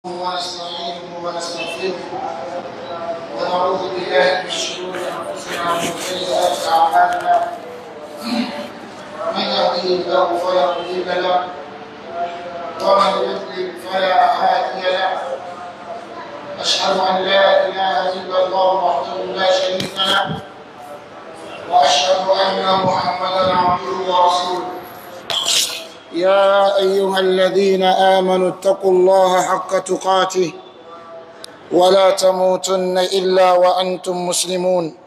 ونستعينه ونستغفره ونعوذ بالله من شرور انفسنا ومن سيئات اعمالنا من يهده الله فلا مضل له ومن يضلل فلا هادي له اشهد ان لا اله الا الله وحده لا شريك له واشهد ان محمدا عبده ورسوله يا ايها الذين امنوا اتقوا الله حق تقاته ولا تموتن الا وانتم مسلمون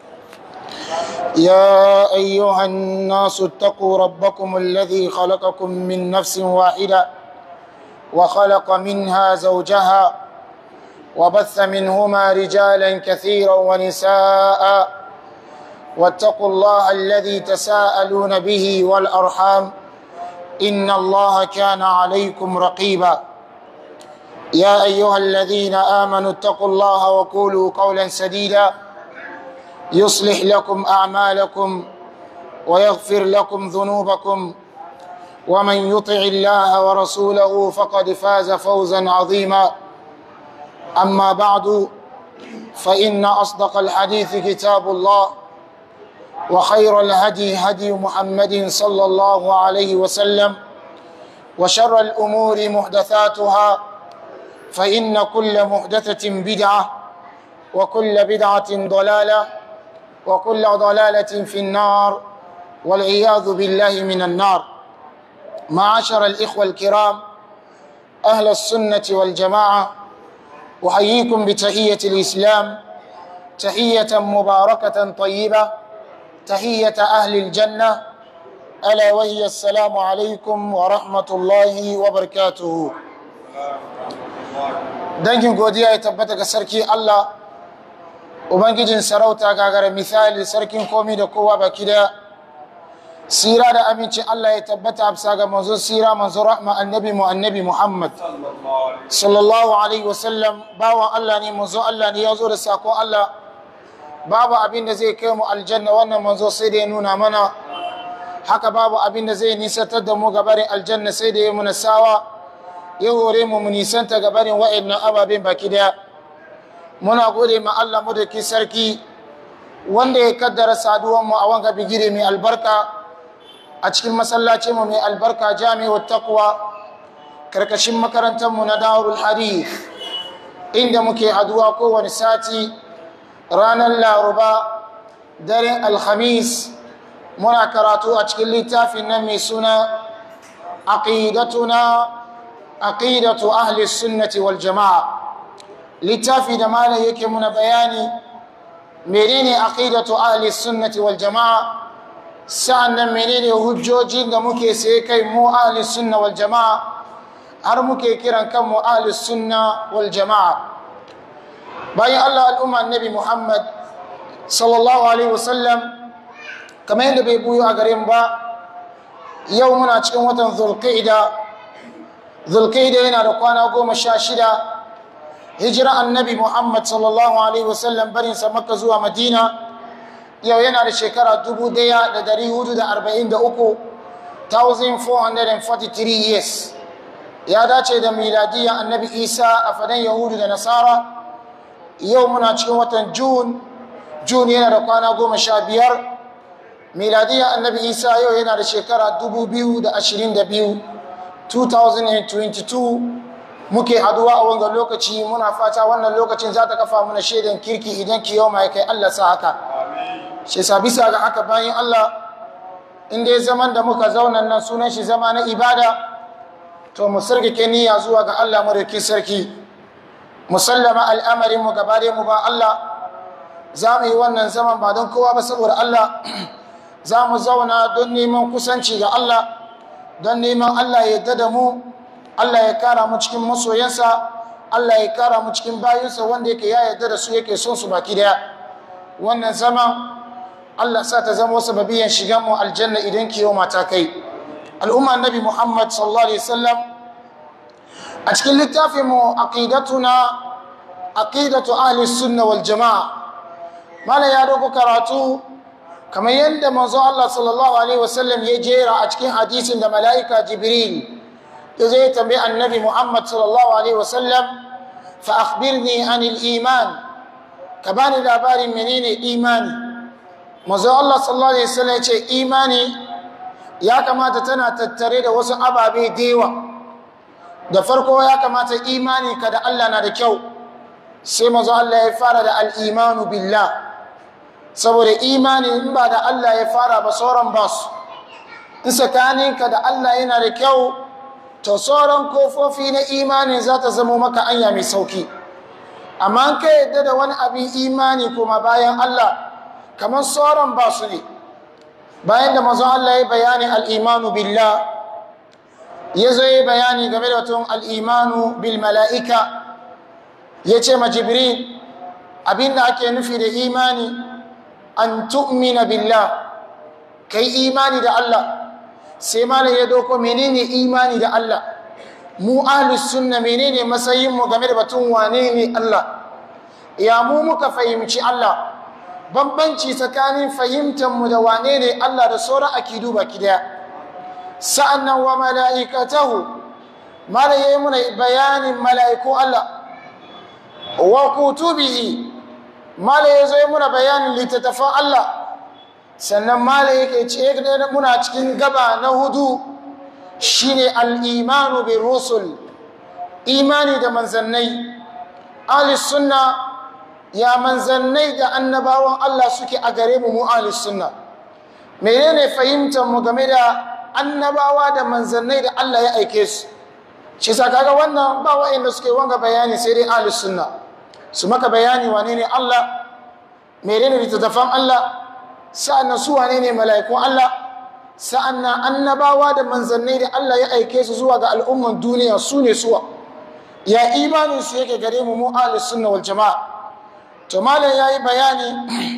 يا ايها الناس اتقوا ربكم الذي خلقكم من نفس واحده وخلق منها زوجها وبث منهما رجالا كثيرا ونساء واتقوا الله الذي تساءلون به والارحام ان الله كان عليكم رقيبا يا ايها الذين امنوا اتقوا الله وقولوا قولا سديدا يصلح لكم اعمالكم ويغفر لكم ذنوبكم ومن يطع الله ورسوله فقد فاز فوزا عظيما اما بعد فان اصدق الحديث كتاب الله وخير الهدي هدي محمد صلى الله عليه وسلم وشر الأمور محدثاتها فإن كل محدثة بدعة وكل بدعة ضلالة وكل ضلالة في النار والعياذ بالله من النار معاشر الإخوة الكرام أهل السنة والجماعة أحييكم بتحية الإسلام تحية مباركة طيبة تحية أهل الجنة ألا وهي السلام عليكم ورحمة الله وبركاته dangin godiya ya tabbata ga sarki Allah ubangijin sarauta gagara misali sarkin komi da kowa baki daya sira da aminci Allah ya tabbata bisa ga manzo sira manzo rahma annabi mu annabi Muhammad sallallahu alaihi wasallam bawan Allah ne manzo Allah ne ya zo da sako Allah babu abin da zai kai mu aljanna wannan manzo sai da ya nuna mana haka babu abin da zai nisantar da mu gabarin aljanna sai da ya muna sawa ya hore mu mu nisanta gabarin wa'annan ababen baki daya muna gode ma Allah mu da ki sarki wanda ya kaddara saduwan mu a wanga bigire mai albarka a cikin masallaci mu mai albarka jami'ut taqwa karkashin makarantar mu na darul hadith inda muke haduwa kowane sati ranar laruba daren alhamis muna karatu a cikin littafin nan mai suna aqidatuna aqidatu ahli sunnati wal jama'a littafi da malam yake muna bayani menene aqidatu ahli sunnati wal jama'a sa'annan menene hujjojin da muke sai kai mu ahli sunna wal jama'a har muke kiran kanmu ahli sunna wal jama'a bayan Allah al'umma annabi Muhammad sallallahu alaihi wasallam kamar yadda bai buyo a garin ba yau muna cikin watan zulqa'ida zulqa'ida yana da kwana goma sha shida hijira annabi Muhammad sallallahu alaihi wasallam barin sa makka zuwa madina yau yana da shekara dubu daya da dari hudu da arba'in da uku 1443 years ya dace da miladiyya annabi isa a fadan yahudu da nasara yau muna cikin watan jun jun yana da kwana goma sha biyar miladiyya annabi isa yau yana da shekara 2022 2022 muke haduwa a wangan lokaci muna fata wannan lokacin za ta kafa muna shaidan kirki idan ki yau mai kai allah sa haka shi sa bisa ga haka bayan allah inda ya zaman da muka zauna nan sunan shi zama na ibada to mu sarkake niyya zuwa ga allah madaukin sarki musallama al'amarin mu gabare mu ba Allah za mu yi wannan zaman ba don kowa ba saboda Allah za mu zauna don neman kusanci ga Allah don neman Allah ya yadda da mu Allah ya kara mu cikin masoyansa Allah ya kara mu cikin bayinsa wanda yake ya yadda da su yake son su baki daya wannan zaman Allah sa ta zama wasu babiyan shigan mu aljanna idan kiyo mata kai al'umma annabi Muhammad sallallahu alaihi wasallam a cikin littafinmu aqidatuna aqidatu ahli sunna wal jamaa mala ya dogo karatu kamar yadda manzo Allah sallallahu alaihi wasallam ya jera a cikin hadisin da mala'ika jibril ya zai tambayi annabi muhammad sallallahu alaihi wasallam fa akhbirni anil iman ka bani labarin menene imani mazo Allah sallallahu alaihi wasallam ya ce imani ya kamata tana tattare da wasu ababe dewa da farko ya kamata imani ka da Allah na da kyau sai mazo Allah ya fara da al-imanu billah saboda imani in ba da Allah ya fara ba sauran ba su in tsakaninka da Allah yana da kyau to sauran kofofi na imani za ta zama maka anya mai sauki amma ka yadda da wani abin imani kuma bayan Allah kamar sauran ba su ne bayan da mazan Allah ya bayani al'imanu billah ya zo ya bayani game da tun al'imanu bil mala'ika ya ce ma jibril abin da ake nufi da imani an tu'mina billah ka yi imani da Allah sai malam ya doko menene imani da Allah mu ahlus sunna menene matsayin mu game da batun wane ne Allah ya mu muka fahimci Allah bambanci tsakanin fahimtar mu da wane ne Allah da sauran akidu baki daya sa'annan wa mala'ikatahu malam yayi muna bayanin mala'iku Allah wa kutubihi malam yazo muna bayanin littattafan Allah sannan mala yake ce muna cikin gaba na hudu shine al-imanu bir rusul imani da manzannai ahli sunna ya manzannai da annabawan Allah suke a gare mu mu ahli sunna menene fahimtar mu game da annabawa da manzannai da Allah ya aike su shi sa kaga wannan ba wa'anda suke wanga bayani sai dai ahli sunna su maka bayani wane ne Allah menene littattafan Allah sa'annan su wane ne mala'ikun Allah sa'annan annabawa da manzannai da Allah ya aike su zuwa ga al'umman duniya su ne suwa ya imanin su yake gare mu mu ahlus sunna wal jama'a to malam yayi bayani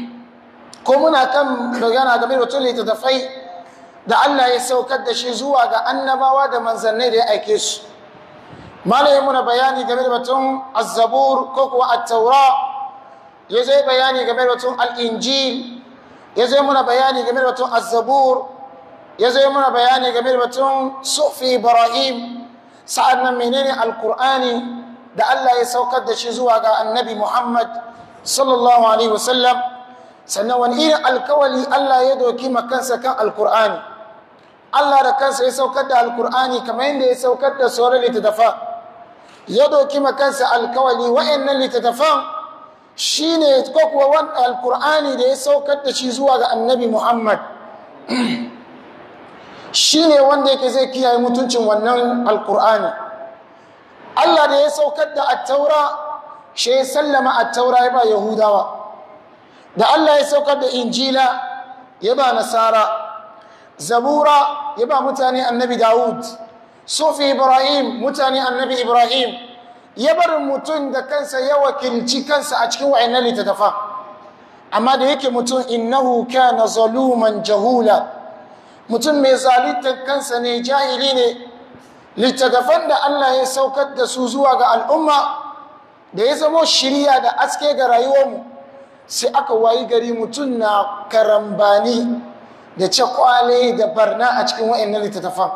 ko muna kan magana game da tun littattafai da Allah ya saukar da shi zuwa ga annabawa da manzannai da ya aike su malam ya muna bayani game da batun az-zabur ko kuwa at-taura ya zai bayani game da batun al-injil ya zai muna bayani game da batun azzabur ya zai muna bayani game da batun sufi ibrahim sa'ad nan menene alkur'ani da allah ya saukar da shi zuwa ga annabi muhammad sallallahu alaihi wasallam sannan wani irin alkawali allah ya doki makansa kan alkur'ani allah da kansa ya saukar da alkur'ani kamar yadda ya saukar da sauran littattafa ya doki makansa alkawali wa'annan littattafan shi ne ko kuwa wani alkur'ani da ya saukar da shi zuwa ga annabi muhammad shi ne wanda yake zai kiyaye mutuncin wannan alkur'ani allah da ya saukar da attaura shi ya sallama attaura ya ba yahudawa da allah ya saukar da injila ya ba nasara zabura ya ba mutane annabi dawud sufi ibrahim mutane annabi ibrahim ya bar mutum da kansa ya wakilci kansa a cikin wa'annan littattafa amma da yake mutum innahu kana zaluman jahula mutum mai zalitar kansa ne jahili ne littattafan da Allah ya saukar da su zuwa ga al'umma da ya zamo shirya da aske ga rayuwarmu sai aka wayi gari mutum na karambani da cakwale da barna a cikin wa'annan littattafan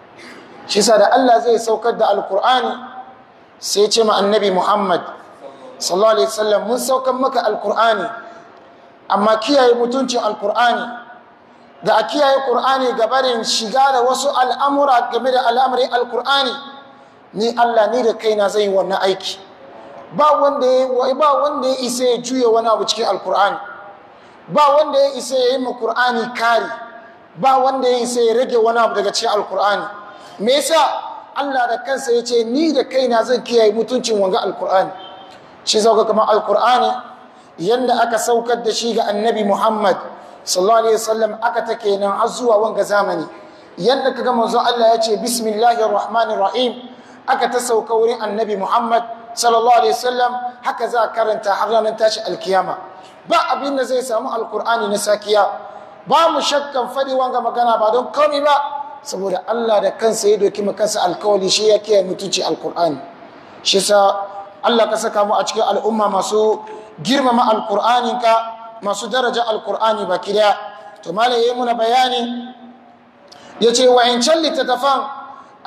shi sa da Allah zai saukar da alkur'ani sai ce ma annabi muhammad sallallahu alaihi wasallam mun saukan maka alkur'ani amma kiyaye mutuncin alkur'ani da a kiyaye qur'ani gabarin shiga da wasu al'amura game da al'amarin alkur'ani ni allah ni da kaina zai yi wannan aiki ba wanda ya ba wanda ya isa ya juya wani abu cikin alkur'ani ba wanda ya isa ya yi ma qur'ani kari ba wanda ya isa ya rage wani abu daga cikin alkur'ani me yasa Allah da kansa ya ce ni da kaina zan kiyaye mutuncin wanga alkur'ani shi zauka kamar alkur'ani yanda aka saukar da shi ga annabi muhammad sallallahu alaihi wasallam aka ta kenan har zuwa wanga zamani yanda kaga manzo Allah ya ce bismillahir rahmanir rahim aka ta sauka wurin annabi muhammad sallallahu alaihi wasallam haka za karanta har ranar tashi alkiyama ba abin da zai samu alkur'ani na sakiya ba mu shakkan fadi wanga magana ba don komai ba saboda Allah da kansa ya doki kansa alkawali shi ya kiyaye mutunci alkur'ani shi sa Allah ka saka mu a cikin al'umma masu girmama alkur'ani ka masu daraja alkur'ani baki daya to malai yayi muna bayani yace wa in can littattafan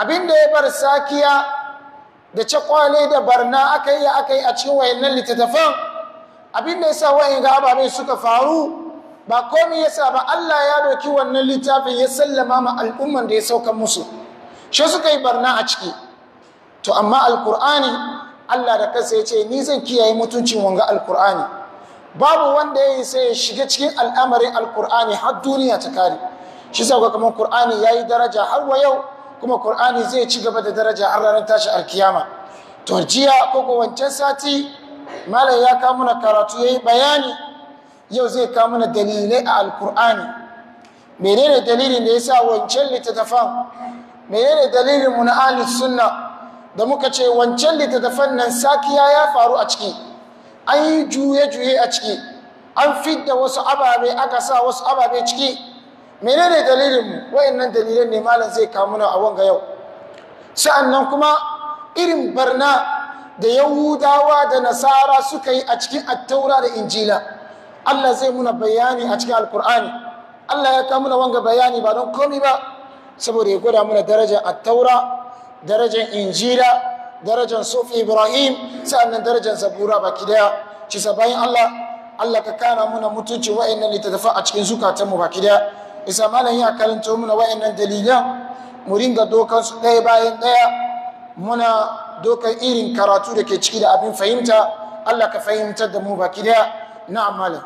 abinda ya bar sakiya da cakwale da barna aka yi aka yi a cikin wayannan littattafan abinda ya sa wayan ga ababen suka faru ba komai ya sa ba Allah ya doki wannan littafin ya sallama ma al'umman da ya sauka musu shi suka yi barna a ciki to amma alkur'ani Allah da kansa ya ce ni zan kiyaye mutuncin wanga alkur'ani babu wanda ya yi sai ya shiga cikin al'amarin alkur'ani har duniya ta kare shi sa kamar kur'ani ya yi daraja har wa yau kuma kur'ani zai ci gaba da daraja har ranar tashi alkiyama to jiya ko ko wancan sati malam ya kawo mana karatu ya yi bayani yau zai kawo mana dalilai a alkur'ani menene dalilin da ya sa wancan littattafan menene dalilin mu na ahli sunna da muka ce wancan littattafan nan sakiya ya faru a ciki an yi juye-juye a ciki an fidda wasu ababe aka sa wasu ababe ciki menene dalilin mu wayannan dalilan ne malam zai kawo mana a wanga yau sa'annan kuma irin barna da yahudawa da nasara suka yi a cikin attaura da injila Allah zai muna bayani a cikin alkur'ani Allah ya kawo muna wanga bayani ba don komi ba saboda ya gwada muna darajar attaura darajar injila darajar sufi ibrahim sa'annan darajar zabura baki daya ci bayan Allah Allah ka kana muna mutunci wa'annan littattafa a cikin zukatanmu baki daya isa malam ya karanto muna wa'annan dalilan mu ringa dokan su ɗaya bayan ɗaya muna dokan irin karatu da ke ciki da abin fahimta Allah ka fahimtar da mu baki daya na'am malam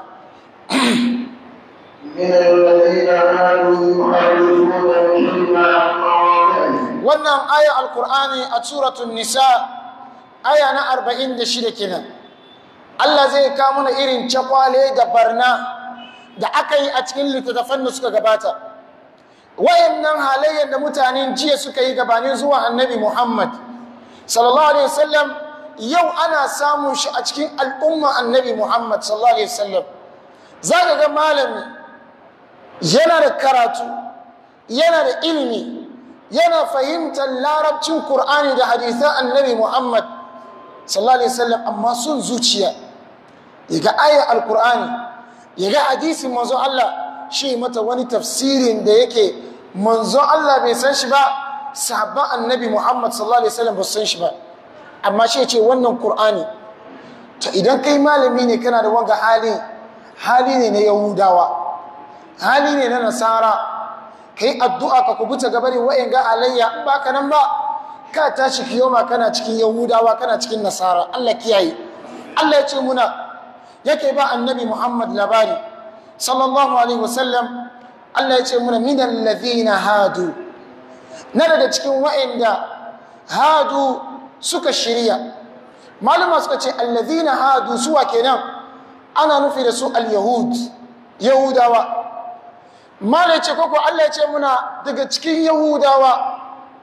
من الذين قالوا يحرمون الكلمة عن مواضعه wannan aya alkur'ani a suratun nisa aya na 46 kenan Allah zai kawo mana irin cakwale da barna da aka yi a cikin littattafan da suka gabata wayannan halayyar da mutanen jiya suka yi gabanin zuwa annabi Muhammad sallallahu alaihi wasallam yau ana samun shi a cikin al'umma annabi Muhammad sallallahu alaihi wasallam zaka ga malami yana da karatu yana da ilimi yana fahimtar larabcin Kur'ani da hadisan annabi Muhammad sallallahu alaihi wasallam amma sun zuciya ya ga ayar alkur'ani ya ga hadisin manzo Allah shi mata wani tafsirin da yake manzo Allah bai san shi ba sahabban annabi Muhammad sallallahu alaihi wasallam ba su san shi ba amma shi ce wannan Kur'ani to idan kai malami ne kana da wanga hali hali ne na Yahudawa hali ne na Nasara kai addu'a ka kubuta gabarin wa'in ga alayya in baka nan ba ka tashi kiyoma kana cikin yahudawa kana cikin nasara Allah kiyaye Allah ya ce muna yake ba annabi Muhammad labari sallallahu alaihi wasallam Allah ya ce muna minal ladhina hadu na daga cikin wa'inda hadu suka shirya malama suka ce alladhina hadu suwa kenan ana nufi da su al-yahud yahudawa malai ce koko Allah ya ce muna daga cikin yahudawa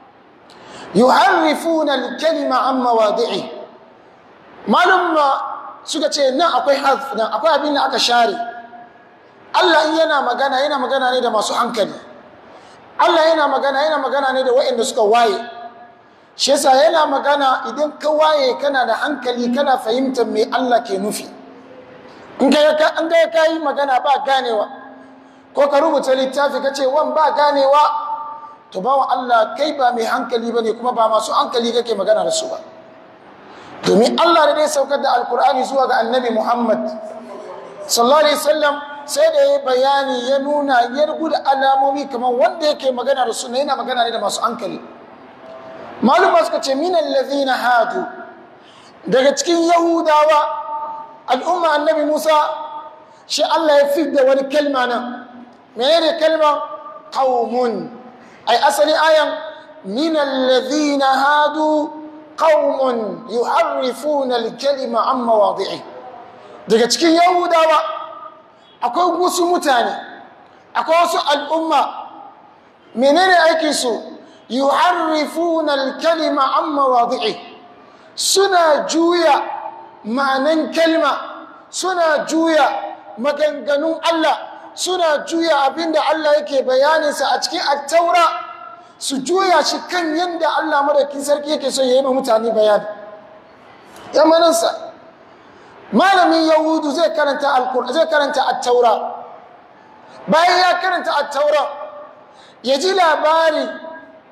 yuharrifuna al-kalima an mawadi'i malumma suka ce nan akwai harf nan akwai abin da aka share Allah in yana magana yana magana ne da masu hankali Allah yana magana yana magana ne da waɗanda suka waye shi yasa yana magana idan ka waye kana da hankali kana fahimtar me Allah ke nufi in ga an ga kai magana ba ganewa ko ka rubuta littafi ka ce wan ba ganewa to ba wa Allah kai ba mai hankali ba ne kuma ba masu hankali kake magana da su ba domin Allah da dai saukar da alkur'ani zuwa ga annabi Muhammad sallallahu alaihi wasallam sai da ya bayani ya nuna ya da alamomi kamar wanda yake magana da su ne yana magana ne da masu hankali maluma suka ce min allazina hadu daga cikin yahudawa al'umma annabi Musa shi Allah ya fidda wani kalma nan menene kalma qaumun ai asali ayan min alladhina hadu qaumun yuharrifuna al-kalima an mawadi'i daga cikin yahudawa akwai wasu mutane akwai wasu al'umma menene aikin su yuharrifuna al-kalima an mawadi'i suna juya ma'anan kalma suna juya maganganun Allah suna juya abinda Allah yake bayaninsa a cikin attaura su juya shi kan yadda Allah madaukin sarki yake so ya yi ma mutane bayani yamaninsa malamin yahudu zai karanta alkur zai karanta attaura bayan ya karanta attaura ya ji labari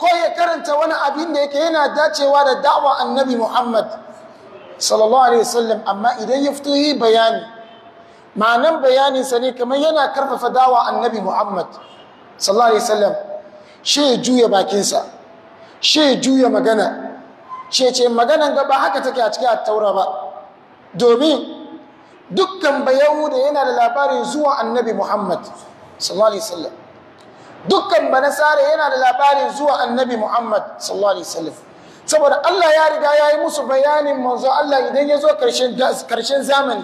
ko ya karanta wani abin da yake yana dacewa da da'wa annabi muhammad sallallahu alaihi wasallam amma idan ya fito yi bayani ma'anan bayaninsa ne kamar yana karfafa dawa annabi muhammad sallallahu alaihi wasallam shi ya juya bakinsa shi ya juya magana shi ce maganan gaba haka take a cikin attaura ba domin dukkan bayahuda yana da labarin zuwa annabi muhammad sallallahu alaihi wasallam dukkan banasare yana da labarin zuwa annabi muhammad sallallahu alaihi wasallam saboda allah ya riga ya yi musu bayanin manzo allah idan ya zo karshen zamani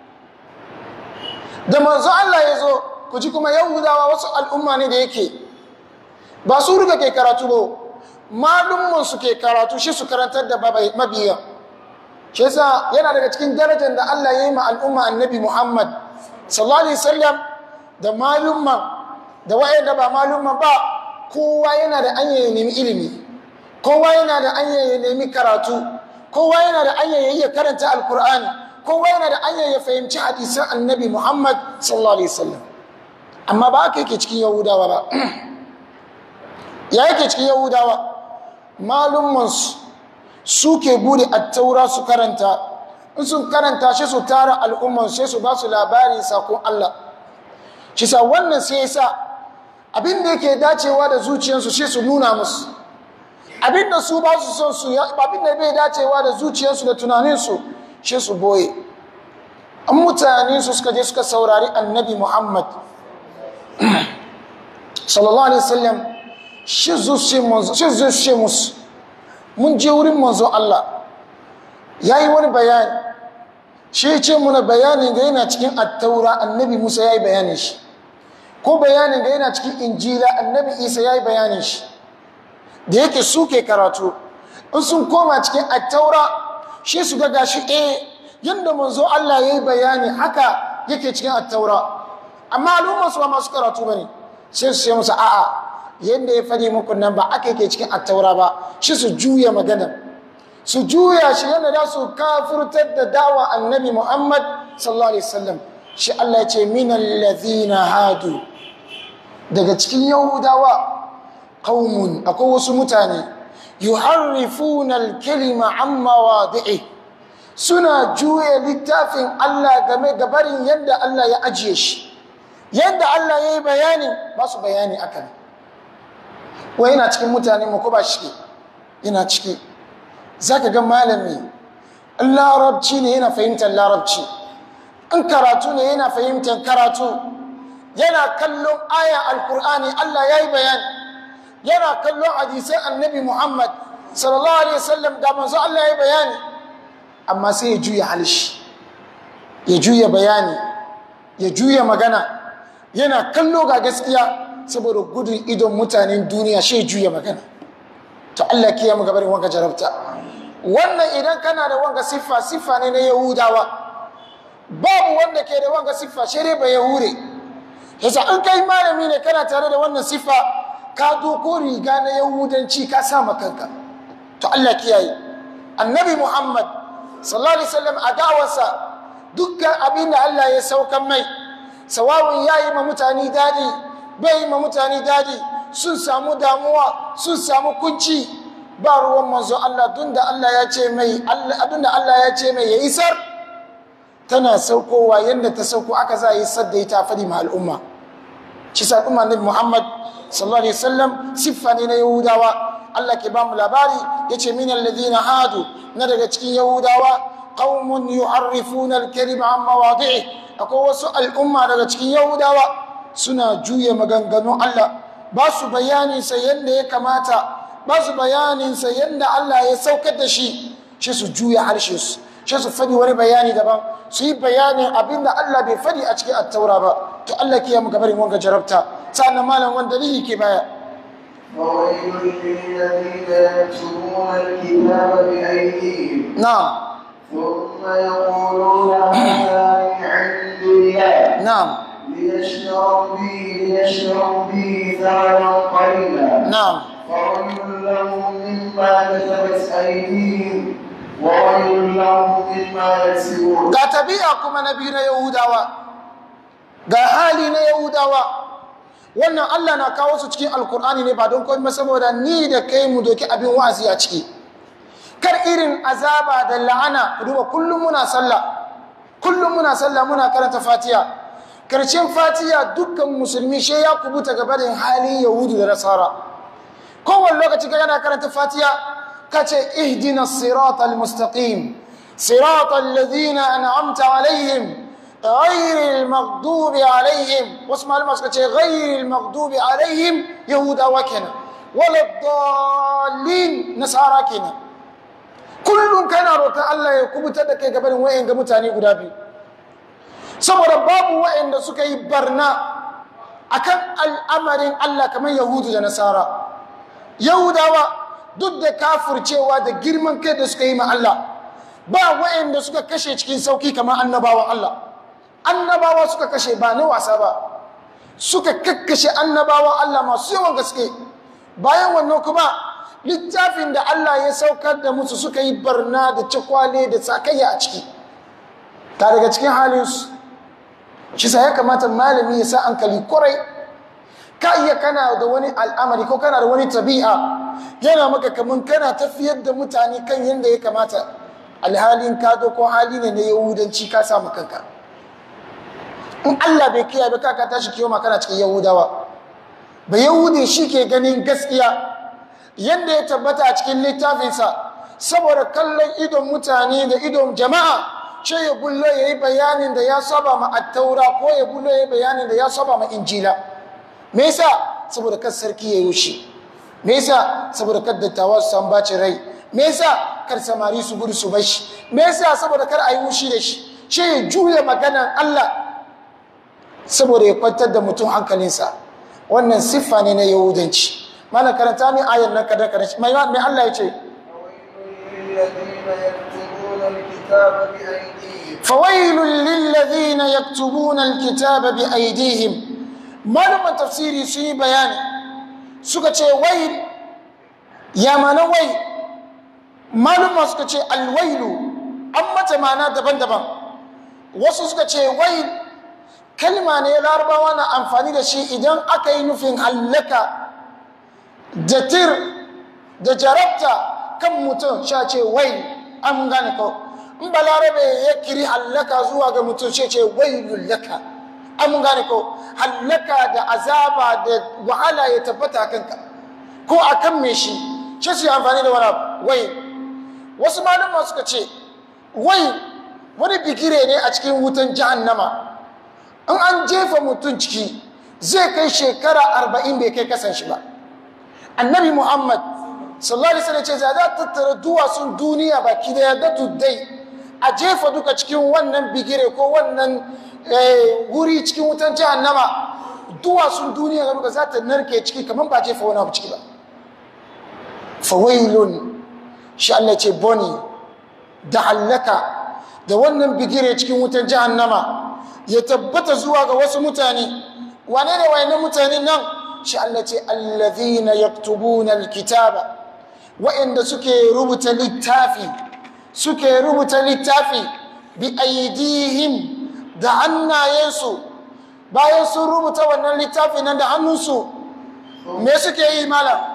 da manzo allah ya zo ku ji kuma yahudawa wasu al'umma ne da yake ba su riga ke karatu ba malumman su ke karatu shi su karantar da mabiya shi yasa yana daga cikin darajar da Allah ya yi ma al'umma annabi Muhammad sallallahu alaihi wasallam da malumman da wayanda ba malumman ba kowa yana da anya ya nemi ilimi kowa yana da anya ya nemi karatu kowa yana da anya ya iya karanta alkur'ani kowa yana da anya ya fahimci hadisan annabi Muhammad sallallahu alaihi wasallam amma ba haka yake cikin yahudawa ba ya yake cikin yahudawa malummansu suke bude attaura su karanta in sun karanta shi su tara al'umman sai su ba su labarin sakon Allah shi sa wannan sai sa abin da yake dacewa da zuciyarsu sai su nuna musu abin da su ba su son su abin da bai dacewa da zuciyarsu da tunaninsu sai su boye an mutane su suka je suka saurari annabi muhammad sallallahu alaihi wasallam shi zuce musu mun je wurin manzo Allah ya yi wani bayani shi ce muna bayanin ga yana cikin attaura annabi musa ya yi bayanin shi ko bayanin ga yana cikin injila annabi isa ya yi bayanin shi da yake suke karatu in sun koma cikin attaura shi su ga gashi eh yadda manzo Allah ya yi bayani haka yake cikin attaura amma al'ummarsu ba masu karatu ba ne sai su ce musu a'a yadda ya faɗi muku nan ba aka yake cikin attaura ba shi su juya magana su juya shi yadda za su kafurtar da dawa annabi muhammad sallallahu alaihi wasallam shi allah ce minan lazina hadu daga cikin yahudawa qaumun akwai wasu mutane yuharrifuna al-kalima an mawadi'i suna juya littafin allah game da barin yadda allah ya ajiye shi yadda allah ya yi bayani ba su bayani akan wai yana cikin mutane mu ko ba shi yana ciki za ka ga malami in larabci ne yana fahimtar larabci in karatu ne yana fahimtar karatu yana kallon ayan alkur'ani allah ya yi bayani yana kallon hadisai annabi muhammad sallallahu alaihi wasallam ga manzo allah ya yi bayani amma sai ya juya halishi ya juya bayani ya juya magana yana kallo ga gaskiya saboda gudun idon mutanen duniya shi juya magana to Allah ke mu gabarin wanka jarabta wannan idan kana da wanga siffa siffa ne na yahudawa babu wanda ke da wanga siffa shi dai ba yahure yasa an kai malami ne kana tare da wannan siffa ka doko riga na yahudanci ka sa kanka to Allah kiyaye annabi Muhammad sallallahu alaihi wasallam a dawarsa dukkan abin da Allah ya saukan mai sawawun yayi ma mutane dadi bai ma mutane dadi sun samu damuwa sun samu kunci ba ruwan manzo Allah tun da Allah ya ce mai abin da Allah ya ce mai ya isar tana saukowa yadda ta sauko aka za a yi sadda ita fadi ma al'umma shi sa al'umma nabi Muhammad sallallahu alaihi wasallam siffa ne na Yahudawa Allah ke ba mu labari yace min alladhina hadu na daga cikin Yahudawa qaumun yu'arrifuna al-kalima an mawadi'i akwai wasu al'umma daga cikin Yahudawa suna juya maganganun Allah ba su bayaninsa yadda ya kamata ba su bayaninsa yadda Allah ya saukar da shi shi su juya harshe su shi su fadi wani bayani daban su yi bayanin abin da Allah bai fadi a cikin attaura ba to Allah ke yamu gabarin wanga jarabta sa'annan malam wanda dalili ke baya وويل للذين يكتبون الكتاب بأيديهم na'am ثم يقولون هذا من عند الله na'am ليشتروا به ليشتروا به ثمنا قليلا na'am وويل لهم مما كسبت أيديهم وويل لهم مما يكسبون ga tabi'a kuma na biyu na yahudawa ga hali na yahudawa wannan Allah na kawo su cikin alkur'ani ne ba don komai saboda ni da kai mu doki abin wa'azi a ciki kar irin azaba da la'ana duba kullum muna sallah kullum muna sallah muna karanta fatiha karshen fatiha dukkan musulmi she ya kubuta gabarin halin yahudu da nasara kowane lokaci ka yana karanta fatiha ka ce ihdina siratal mustaqim siratal ladina an'amta alaihim غير المغضوب عليهم واسمع لما سكتش غير المغضوب عليهم يهودا وكنا ولا الضالين نصارى كنا kullum kana roƙon Allah ya kubutar da kai gabanin wa'in ga mutane guda biyu saboda babu wa'inda suka yi barna akan al'amarin Allah kamar yahudu da nasara yahudawa duk da kafurcewa da girman kai da suka yi ma Allah ba wa'inda suka kashe cikin sauki kamar annabawan Allah annabawa suka kashe ba na wasa ba suka kakkashe annabawan Allah masu yawan gaske bayan wannan kuma littafin da Allah ya saukar da musu suka yi barna da cikwale da sakayya a ciki ta daga cikin halinsu shi sa ya kamata malami ya sa hankali kwarai ka iya kana da wani al'amari ko kana da wani tabi'a yana maka kaman kana tafiyar da mutane kan yadda ya kamata alhalin ka ko hali ne na yahudanci ka samu kanka in Allah bai kiyaye ba kaka tashi kiyo kana cikin yahudawa ba yahudi shi ke ganin gaskiya yadda ya tabbata a cikin littafinsa saboda kallon idon mutane da idon jama'a ce ya bullo ya yi bayanin da ya saba ma attaura ko ya bullo ya yi bayanin da ya saba ma injila me yasa saboda kar sarki ya yi shi me yasa saboda kar dattawa su san bacin rai me yasa kar samari su gudu su bashi me yasa saboda kar a yi wushi da shi ce ya juya maganan Allah saboda ya kwantar da mutum hankalinsa wannan siffa ne na yahudanci mana karanta min ayar nan kada kada mai mai Allah ya ce fawailul lil ladina yaktubuna alkitaba bi aydihim malaman tafsiri sun yi bayani suka ce wai ya mana wai maluma suka ce alwailu an mata mana daban-daban wasu suka ce wai kalma ne larabawa na amfani da shi idan aka yi nufin hallaka da tir da jarabta kan mutum sha ce wai an gane ko in balarabe ya kiri hallaka zuwa ga mutum shi ce wai lullaka an gane ko hallaka da azaba da wahala ya tabbata kanka ko a kan me shi shi su yi amfani da wani wai wasu malama suka ce wai wani bigire ne a cikin wutan jahannama in an jefa mutum ciki zai kai shekara arba'in bai kai kasan shi ba annabi muhammad sallallahu alaihi wasallam ce za ta tattara duwatsun duniya baki da yadda tuddai a jefa duka cikin wannan bigire ko wannan wuri cikin wutan jahannama duwatsun duniya ga duka za ta narke ciki kamar ba jefa wani abu ciki ba fawailun shi Allah ce boni da hallaka da wannan bigire cikin wutan jahannama ya tabbata zuwa ga wasu mutane wane ne wayannan mutane nan shi Allah ce allazina yaktubuna alkitaba wa'anda suke rubuta littafi suke rubuta littafi bi aidihim da hannayensu bayan sun rubuta wannan littafi nan da hannunsu me suke yi malam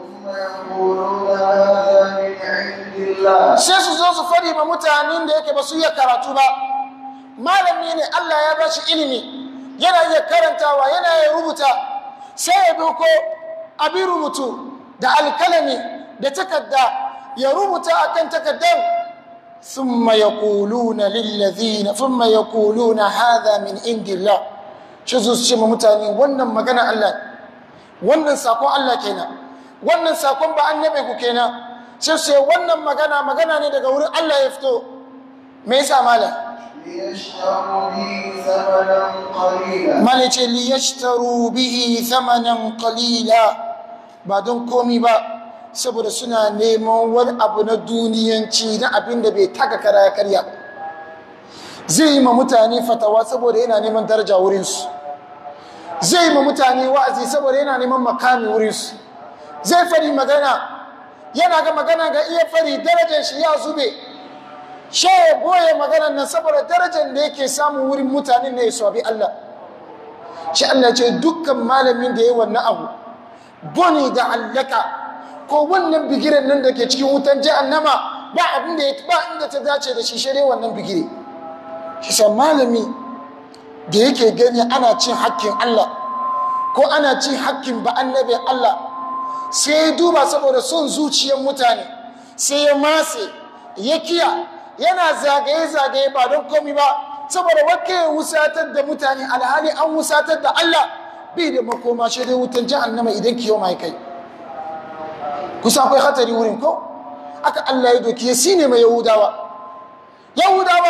sai su zo su fadi ma mutanen da yake ba su iya karatu ba malami ne Allah ya ba shi ilimi yana iya karantawa yana iya rubuta sai ya doko abin rubutu da alkalami da takarda ya rubuta akan takardar thumma yaquluna lillazina thumma yaquluna hadha min indillah shi su ce ma mutane wannan magana Allah wannan sakon Allah kenan wannan sakon ba annabi ku kenan sai su wannan magana magana ne daga wurin Allah ya fito me yasa malam malice liyashtaru bihi thamanan qalila ba don komi ba saboda suna neman wani abu na duniyanci na abin da bai taka kara ya karya zai yi ma mutane fatawa saboda yana neman daraja wurinsu zai yi ma mutane wa'azi saboda yana neman makami wurinsu zai fari magana yana ga magana ga iya fari darajar shi ya zube she ya goye maganar nan saboda darajar da yake samun wurin mutanen ne ya sabi Allah shi Allah ce dukkan malamin da ya yi wannan abu boni da allaka ko wannan bigiren nan da ke cikin wutan jahannama ba abin da ya ba inda ta dace da shi shirye wannan bigire shi sa malami da yake gani ana cin hakkin Allah ko ana cin hakkin ba annabi Allah sai ya duba saboda son zuciyar mutane sai ya matse ya kiya yana zagaye-zagaye ba don komi ba saboda wake ya wusatar da mutane alhali an wusatar da Allah bai da makoma shi dai wutan jahannama idan kiyo mai kai kusa akwai hatari wurin ko aka Allah ya doki ya sine mai yahudawa yahudawa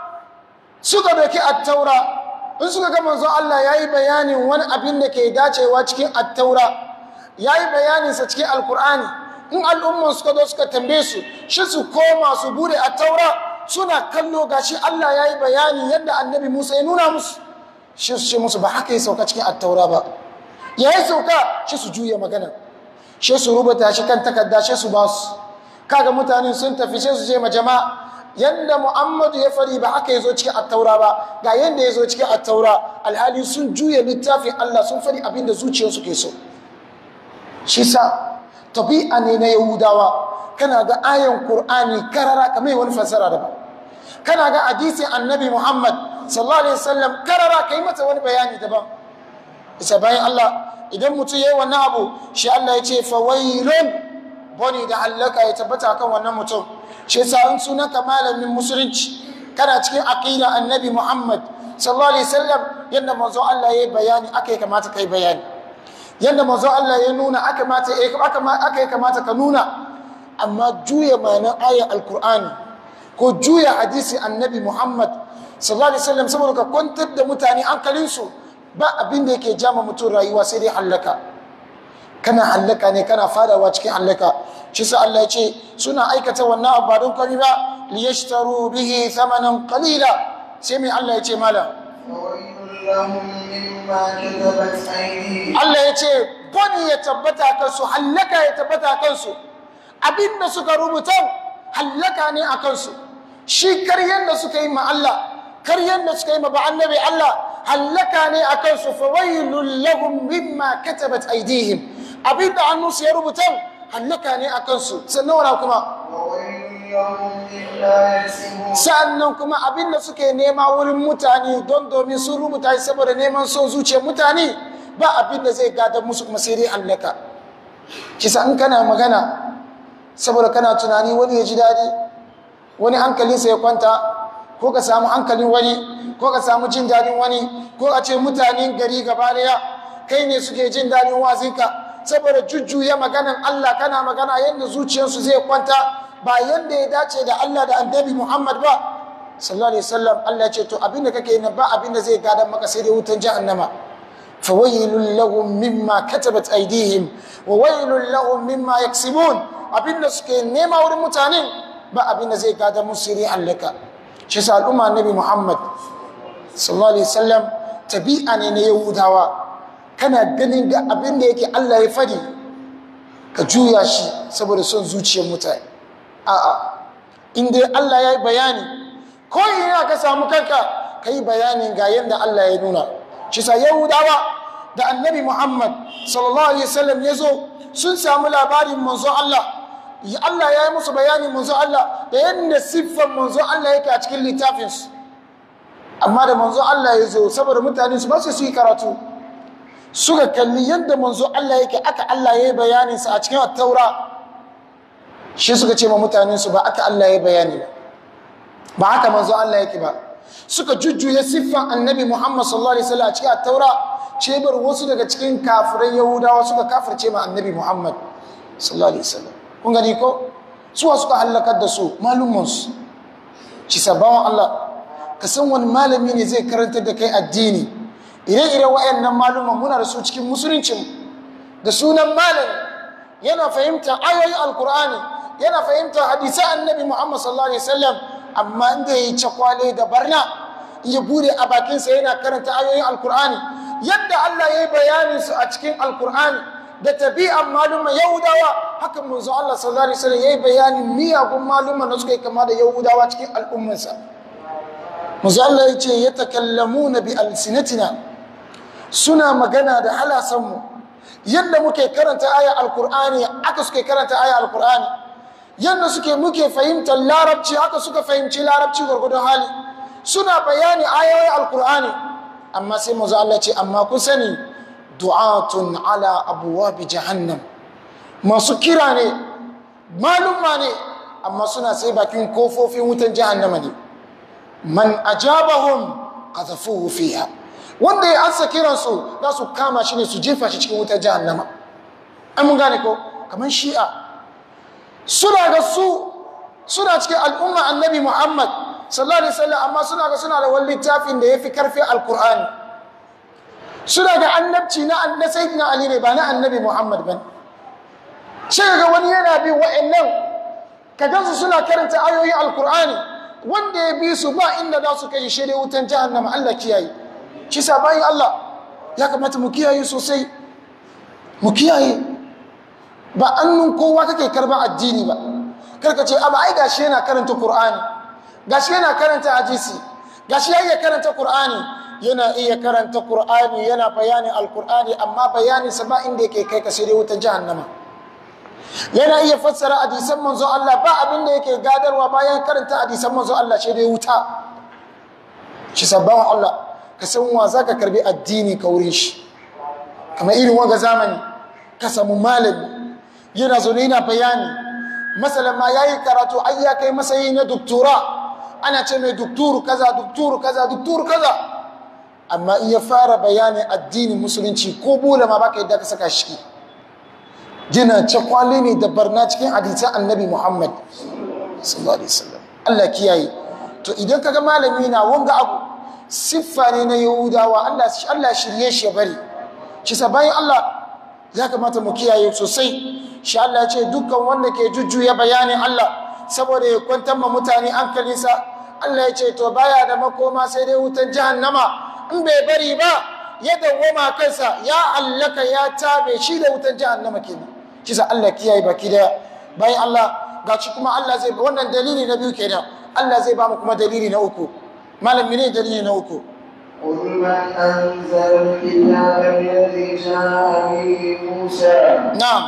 suka doki attaura in suka ga manzon Allah yayi bayanin wani abin da ke dacewa cikin attaura yayi bayanin sa cikin alkur'ani in al'umman suka zo suka tambaye su shi su koma su bude attaura suna kallo gashi Allah yayi bayani yadda annabi Musa ya nuna musu shi su ce musu ba haka ya sauka cikin attaura ba yayi sauka shi su juya magana shi su rubuta shi kan takarda shi su ba su kaga mutane sun tafi sai su je ma jama'a yanda Muhammadu ya fari ba haka yazo cikin attaura ba ga yanda yazo cikin attaura alhali sun juya littafin Allah sun fari abinda zuciyarsu ke so shi sa tabi'a ne na Yahudawa kana ga ayan Qur'ani karara kamar wani fasara daban kana ga hadisin Annabi Muhammad sallallahu alaihi wasallam karara kai mata wani bayani daban isa bayan Allah idan mutum yayi wannan abu shi Allah ya ce fawailun boni da halaka ya tabbata kan wannan mutum shi yasa in sunanka malamin musulunci kana cikin aqida annabi Muhammad sallallahu alaihi wasallam yanda manzo Allah yayi bayani aka yi kamata kai bayani yanda manzo Allah ya nuna aka mata aka yi kamata ka nuna amma juya ma'anar ayar alkur'ani ko juya hadisi annabi Muhammad sallallahu alaihi wasallam saboda ka kwantar da mutane hankalinsu ba abin da yake jama mutum rayuwa sai dai hallaka kana hallaka ne kana fadawa cikin hallaka shi sa Allah ya ce suna aikata wannan abu ba don kwari ba liyashtaru bihi thamanan qalila sai mai Allah ya ce malam فويل لهم مما كتبت أيديهم Allah ya ce bani ya tabbata kansu hallaka ya tabbata kansu abinda suka rubuta hallaka ne a kansu shi karyan da suka yi ma Allah karyan da suka yi ma ba annabi Allah hallaka ne a kansu fa wailul lahum mimma katabat aydihim abinda hannunsu ya rubuta hallaka ne a kansu sannan wala kuma وويل لهم مما يكسبون sa'annan kuma abinda suke nema wurin mutane don domin sun rubuta shi saboda neman son zuciyar mutane ba abinda zai gadar musu kuma sai dai hallaka kisa in kana magana saboda kana tunani wani ya ji daɗi wani hankalinsa ya kwanta ko ka samu hankalin wani ko ka samu jin daɗin wani ko a ce mutanen gari gaba daya kai ne suke jin daɗin wazinka saboda jujjuya maganan Allah kana magana yadda zuciyarsu zai kwanta ba yadda ya dace da Allah da annabi Muhammad ba sallallahu alaihi wasallam Allah ya ce to abinda kake yi na ba abinda zai gadan maka sai dai wutan jahannama fawailul lahum mimma katabat aydihim wa wailul lahum mimma yaksibun abinda suke nema wurin mutane ba abinda zai gada musu sai allaka shi sa al'umma annabi Muhammad sallallahu alaihi wasallam tabi'a ne na yahudawa kana ganin ga abinda yake Allah ya fadi ka juya shi saboda son zuciyar mutane a'a in dai Allah ya yi bayani ko ina ka samu kanka ka yi bayanin ga yadda Allah ya nuna shi sa yahudawa da annabi muhammad sallallahu alaihi wasallam ya zo sun samu labarin manzo Allah Ya Allah ya yi musu bayanin manzo Allah da yadda siffan manzo Allah yake a cikin littafinsu amma da manzo Allah ya zo saboda mutane su ba su yi karatu suka kalli yadda manzo Allah yake aka Allah ya yi bayaninsa a cikin taura shi suka ce ma mutanensu ba aka Allah ya bayani ba ba haka manzo Allah yake ba suka jujjuya siffan annabi Muhammad sallallahu alaihi wasallam a cikin taura cebar wasu daga cikin kafirai yahudawa suka kafirce ma annabi Muhammad sallallahu alaihi wasallam kun gani ko suwa suka halakar da su malumansu ci sabawan Allah ka san wani malami ne zai karantar da kai addini ire-iren wayannan maluman muna da su cikin musuluncin da sunan malami yana fahimta ayoyin alkur'ani yana fahimta hadisan annabi Muhammad sallallahu alaihi wasallam amma inda yayi cakwale da barna ya bude a bakinsa yana karanta ayoyin alkur'ani yadda Allah ya yi bayanin su a cikin alkur'ani da tabi'an maluma yahudawa haka manzo Allah sallallahu alaihi wasallam yayi bayanin miyagun maluma da suka yi kama da yahudawa cikin al'ummarsa manzo Allah ya ce yatakallamuna bi alsinatina suna magana da halasanmu yadda muke karanta aya alkur'ani aka suke karanta aya alkur'ani yadda suke muke fahimtar larabci haka suka fahimci larabci gwargwadon hali suna bayani ayoyin alkur'ani amma sai mazu Allah ce amma ku sani du'atun ala abuwabi jahannam masu kira ne malumma ne amma suna sai bakin kofofin wutan jahannama ne man ajabahum qadhafuhu fiha wanda ya ansa kiransu za su kama shi ne su jefa shi cikin wutar jahannama an mun gane ko kamar shi'a suna ga su suna cikin al'umma annabi muhammad sallallahu alaihi wasallam amma suna ga suna da wani littafin da ya fi karfi alkur'ani suna ga annabci na na sayyidina ali ne ba na annabi muhammad ba sai ga wani yana bi wa'annan ka gansu suna karanta ayoyin alkur'ani wanda ya bi su ba inda za su kai shi wutan jahannama Allah kiyaye shi sa bayan Allah ya kamata mu kiyaye sosai mu kiyaye ba annun kowa kake karban addini ba karka ce amma ai gashi yana karanta Qur'ani gashi yana karanta hadisi gashi ya iya karanta Qur'ani yana iya karanta Qur'ani yana bayanin Al-Qur'ani amma bayanin sa ba inda yake kai ka sai dai wutan jahannama yana iya fassara hadisan manzo Allah ba abin da yake gadarwa bayan karanta hadisan manzo Allah sai dai wuta shi sabban Allah ka san wa zaka karbi addini ka wurin shi kamar irin wanga zamani ka samu malami yana zo yana bayani masalan ma yayi karatu ai ya kai masayi na doktora ana ce mai dokturu kaza dokturu kaza dokturu kaza amma in ya fara bayanin addinin musulunci ko bola ma baka yadda ka saka shi gina cakwale ne da barna cikin hadisan annabi muhammad sallallahu alaihi wasallam Allah kiyaye to idan kaga malami na wanga abu siffa ne na yahudawa Allah Allah shirye shi ya bari shi bayan Allah ya kamata mu kiyaye sosai shi Allah ya ce dukkan wanda ke jujjuya bayanin Allah saboda ya kwantar ma mutane hankalinsa Allah ya ce to baya da makoma sai dai wutan jahannama in bai bari ba ya dawwama kansa ya allaka ya tabe shi da wutan jahannama kenan kisa Allah kiyaye baki da bayan Allah gaci kuma Allah zai wannan dalili na biyu kenan Allah zai ba mu kuma dalili na uku malam ne dalili na uku قل من أنزل الكتاب الذي جاء به موسى na'am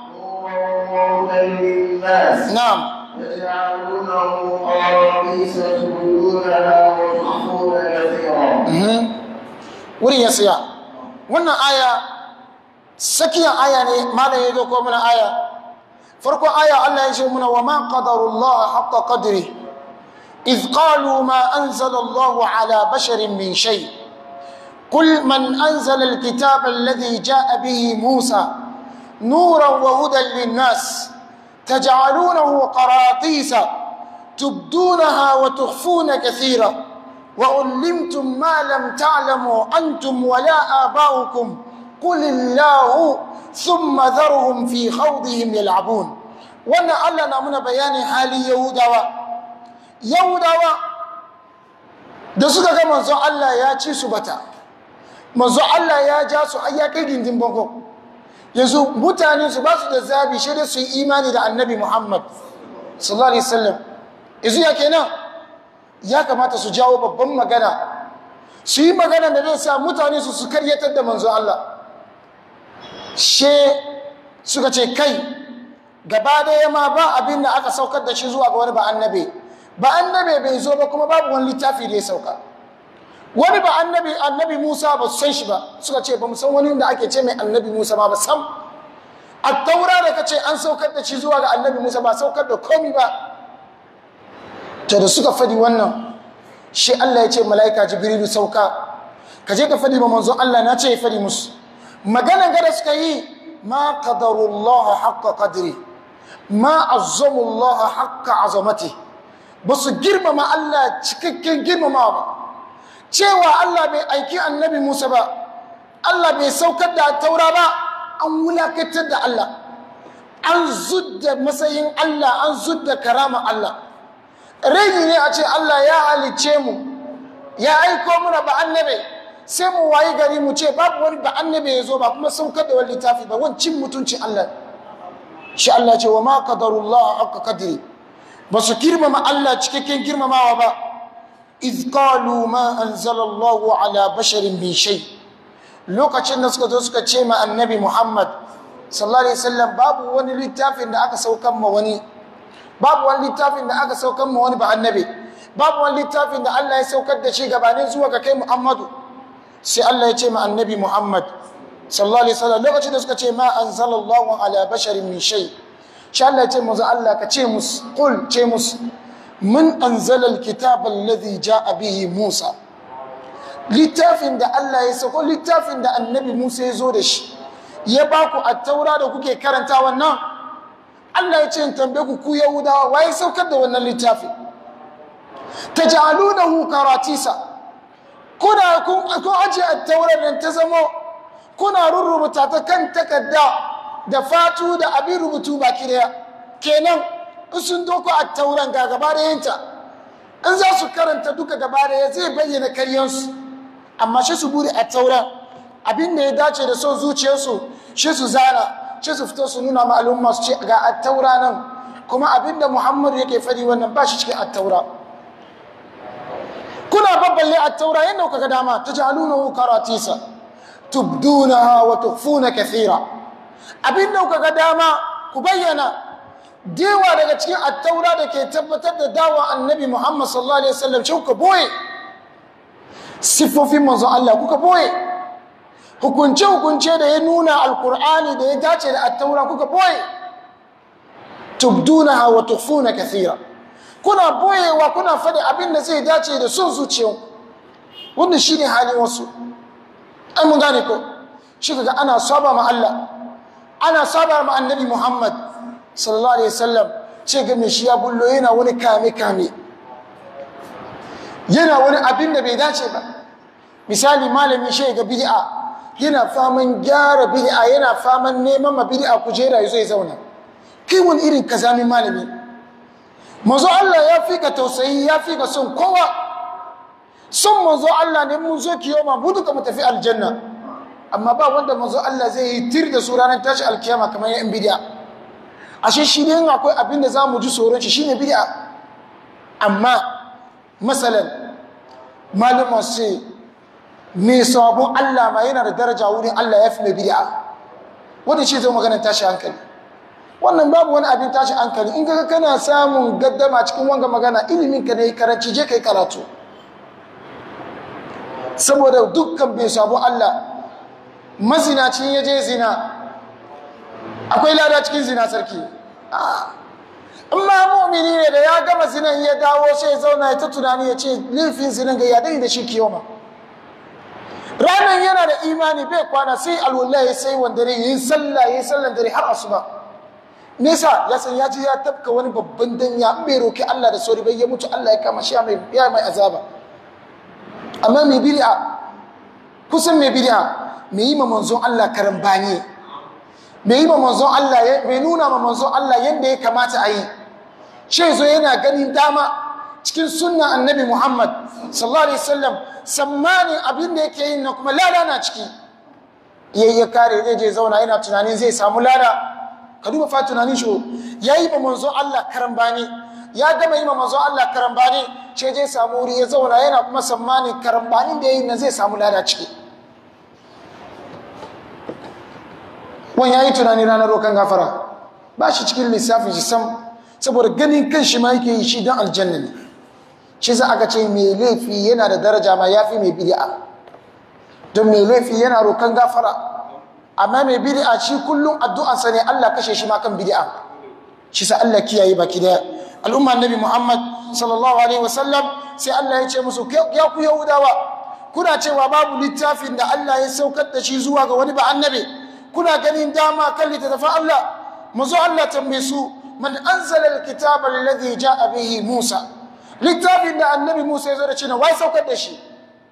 نورا وهدى للناس na'am تجعلونه قراطيس تبدونها وتخفون كثيرا mhm wurin ya siya wannan aya sakiyan aya ne malam ya zo ko mana aya farko aya Allah ya ce muna wa ma qadarullah haqqa qadri إذ قالوا ما أنزل الله على بشر من شيء قل من أنزل الكتاب الذي جاء به موسى نورا وهدى للناس تجعلونه قراطيس تبدونها وتخفون كثيرا وعلمتم ما لم تعلموا أنتم ولا آباؤكم قل الله ثم ذرهم في خوضهم يلعبون وانا الله نامنا بيان حال يهودا yahudawa da suka ga manzon Allah ya ci su bata manzon Allah ya ja su ai ya kai gindin bango yanzu mutane su ba su da zabi shi da su yi imani da annabi Muhammad sallallahu alaihi wasallam yanzu ya kenan ya kamata su jawo babban magana su yi magana da zai sa mutane su su karyatar da manzon Allah she suka ce kai gaba daya ma ba abin da aka saukar da shi zuwa ga wani ba annabi ba annabi bai zo ba kuma babu wani littafi da ya sauka wani ba annabi annabi Musa ba su san shi ba suka ce ba mu san wani da ake ce mai annabi Musa ba ba sam a taura da kace an saukar da shi zuwa ga annabi Musa ba saukar da komi ba to da suka fadi wannan shi Allah ya ce mala'ika Jibrilu sauka ka je ka fadi ma manzo Allah na ce ya fadi musu maganan gada suka yi ma qadarullah haqqa qadri ma azzamullah haqqa azamatihi ba su girmama Allah cikakken girmama ba cewa Allah bai aiki annabi Musa ba Allah bai saukar da taura ba an wulakantar da Allah an zudda matsayin Allah an zudda karama Allah rage ne a ce Allah ya halice mu ya aiko muna ba annabi sai mu wayi gari mu ce babu wani ba annabi ya zo ba kuma saukar da wani littafi ba wancin mutuncin Allah shi Allah ce wa ma qadarullah haqqa qadri ba su girmama Allah cikakken girmamawa ba iz qalu ma anzalallahu ala basharin min shay lokacin da suka zo suka ce ma annabi muhammad sallallahu alaihi wasallam babu wani littafin da aka saukan ma wani babu wani littafin da aka saukan ma wani ba annabi babu wani littafin da Allah ya saukar da shi gabanin zuwa ga kai muhammadu sai Allah ya ce ma annabi muhammad sallallahu alaihi wasallam lokacin da suka ce ma anzalallahu ala basharin min shay sha Allah ya ce musu Allah ka ce musu qul ce musu من أنزل الكتاب الذي جاء به موسى littafin da Allah ya sako littafin da annabi Musa ya zo da shi ya ba ku attaura da kuke karanta wannan Allah ya ce in tambaye ku ku Yahudawa waye saukar da wannan littafi taj'alunahu karatisa kuna kun kun aje attaurar nan ta zamo kuna rurrubuta ta kan takarda da fatu da abin rubutu baki daya kenan in sun doko attauran ga gaba da yinta in za su karanta duka gaba da ya zai bayyana karyansu amma shi su buri attauran abin da ya dace da son zuciyarsu shi su zana shi su fito su nuna ma al'umma su ce ga attaura nan kuma abin da muhammadu yake fadi wannan ba shi cikin attaura kuna babballe attaura yadda kuka ga dama ta jalunahu karatisa tubdunaha wa tukhfuna kathira abin da kuka ga dama ku bayyana dewa daga cikin attaura da ke tabbatar da dawa annabi muhammad sallallahu alaihi wasallam shi kuka boye siffofin manzon Allah kuka boye hukunce hukunce da ya nuna alkur'ani da ya dace da attaura kuka boye tubdunaha wa tukhfuna kathira kuna boyewa kuna faɗi abin da zai dace da son zuciyan wannan shine halin wasu ai mun gane ko shi kaga ana saba ma Allah ana saba ma annabi Muhammad sallallahu alaihi wasallam ce ga me shi ya bullo yana wani kame kame yana wani abin da bai dace ba misali malami shi ga bid'a yana faman gyara bid'a yana faman neman ma bid'a kujera yazo ya zauna kai wani irin kazamin malami manzo Allah ya fi ka tausayi ya fi ka son kowa son manzo Allah ne mun zo kiyoma mu duka mu tafi aljanna amma ba wanda manzo Allah zai yi tir da su ranar tashi alkiyama kamar yan bid'a ashe shi ne akwai abin da zamu ji tsoron shi shine bid'a amma masalan malama sai me sabon Allah ma yana da daraja wurin Allah ya fi mai bid'a wanda shi zai maganar tashi hankali wannan babu wani abin tashi hankali in kaga kana samun gaddama cikin wanga magana ilimin ka ne karanci je kai karatu saboda dukkan bai sabo Allah mazinacin ya je zina akwai lada cikin zina sarki in ma mu'mini ne da ya gama zinan ya dawo sai ya zauna ya ta tunani ya ce laifin zinan ga ya dai da shi kiyoma ranar yana da imani bai kwana sai alwallahi sai wanda ne yin sallah yin sallan dare har asuba nesa ya san ya ji ya tafka wani babban danya in bai roki Allah da sauri bai ya mutu Allah ya kama shi mai ya mai azaba amma mai bid'a kusan mai bid'a mai yi ma manzon Allah karambani mai yi ma manzon Allah mai nuna ma manzon Allah yadda ya kamata a yi shi zo yana ganin dama cikin sunna annabi Muhammad sallallahu alaihi wasallam sammanin abin da yake yin na kuma lada na ciki yayi ya kare zai je zauna yana tunanin zai samu lada ka duba fa tunanin shi ya yi ma manzo Allah karambani ya gama yi ma manzo Allah karambani ce je samu wuri ya zauna yana kuma sammani karambanin da ya yi na zai samu lada ciki wani ya yi tunani ranar rokan gafara ba shi cikin lissafin shi sam saboda ganin kan shi ma yake yi shi don aljanna ne shi za aka ce mai laifi yana da daraja ma ya fi mai bid'a don mai laifi yana rokan gafara amma mai bid'a shi kullum addu'ansa ne Allah kashe shi ma kan bid'a shi sa Allah kiyaye baki daya al'umma annabi Muhammad sallallahu alaihi wasallam sai Allah ya ce musu ya ku yahudawa kuna cewa babu littafin da Allah ya saukar da shi zuwa ga wani ba annabi kuna ganin dama kan littafin Allah mazo Allah tambaye su man anzala alkitaba alladhi ja'a bihi Musa littafin da annabi Musa ya zo da shi ne wai saukar da shi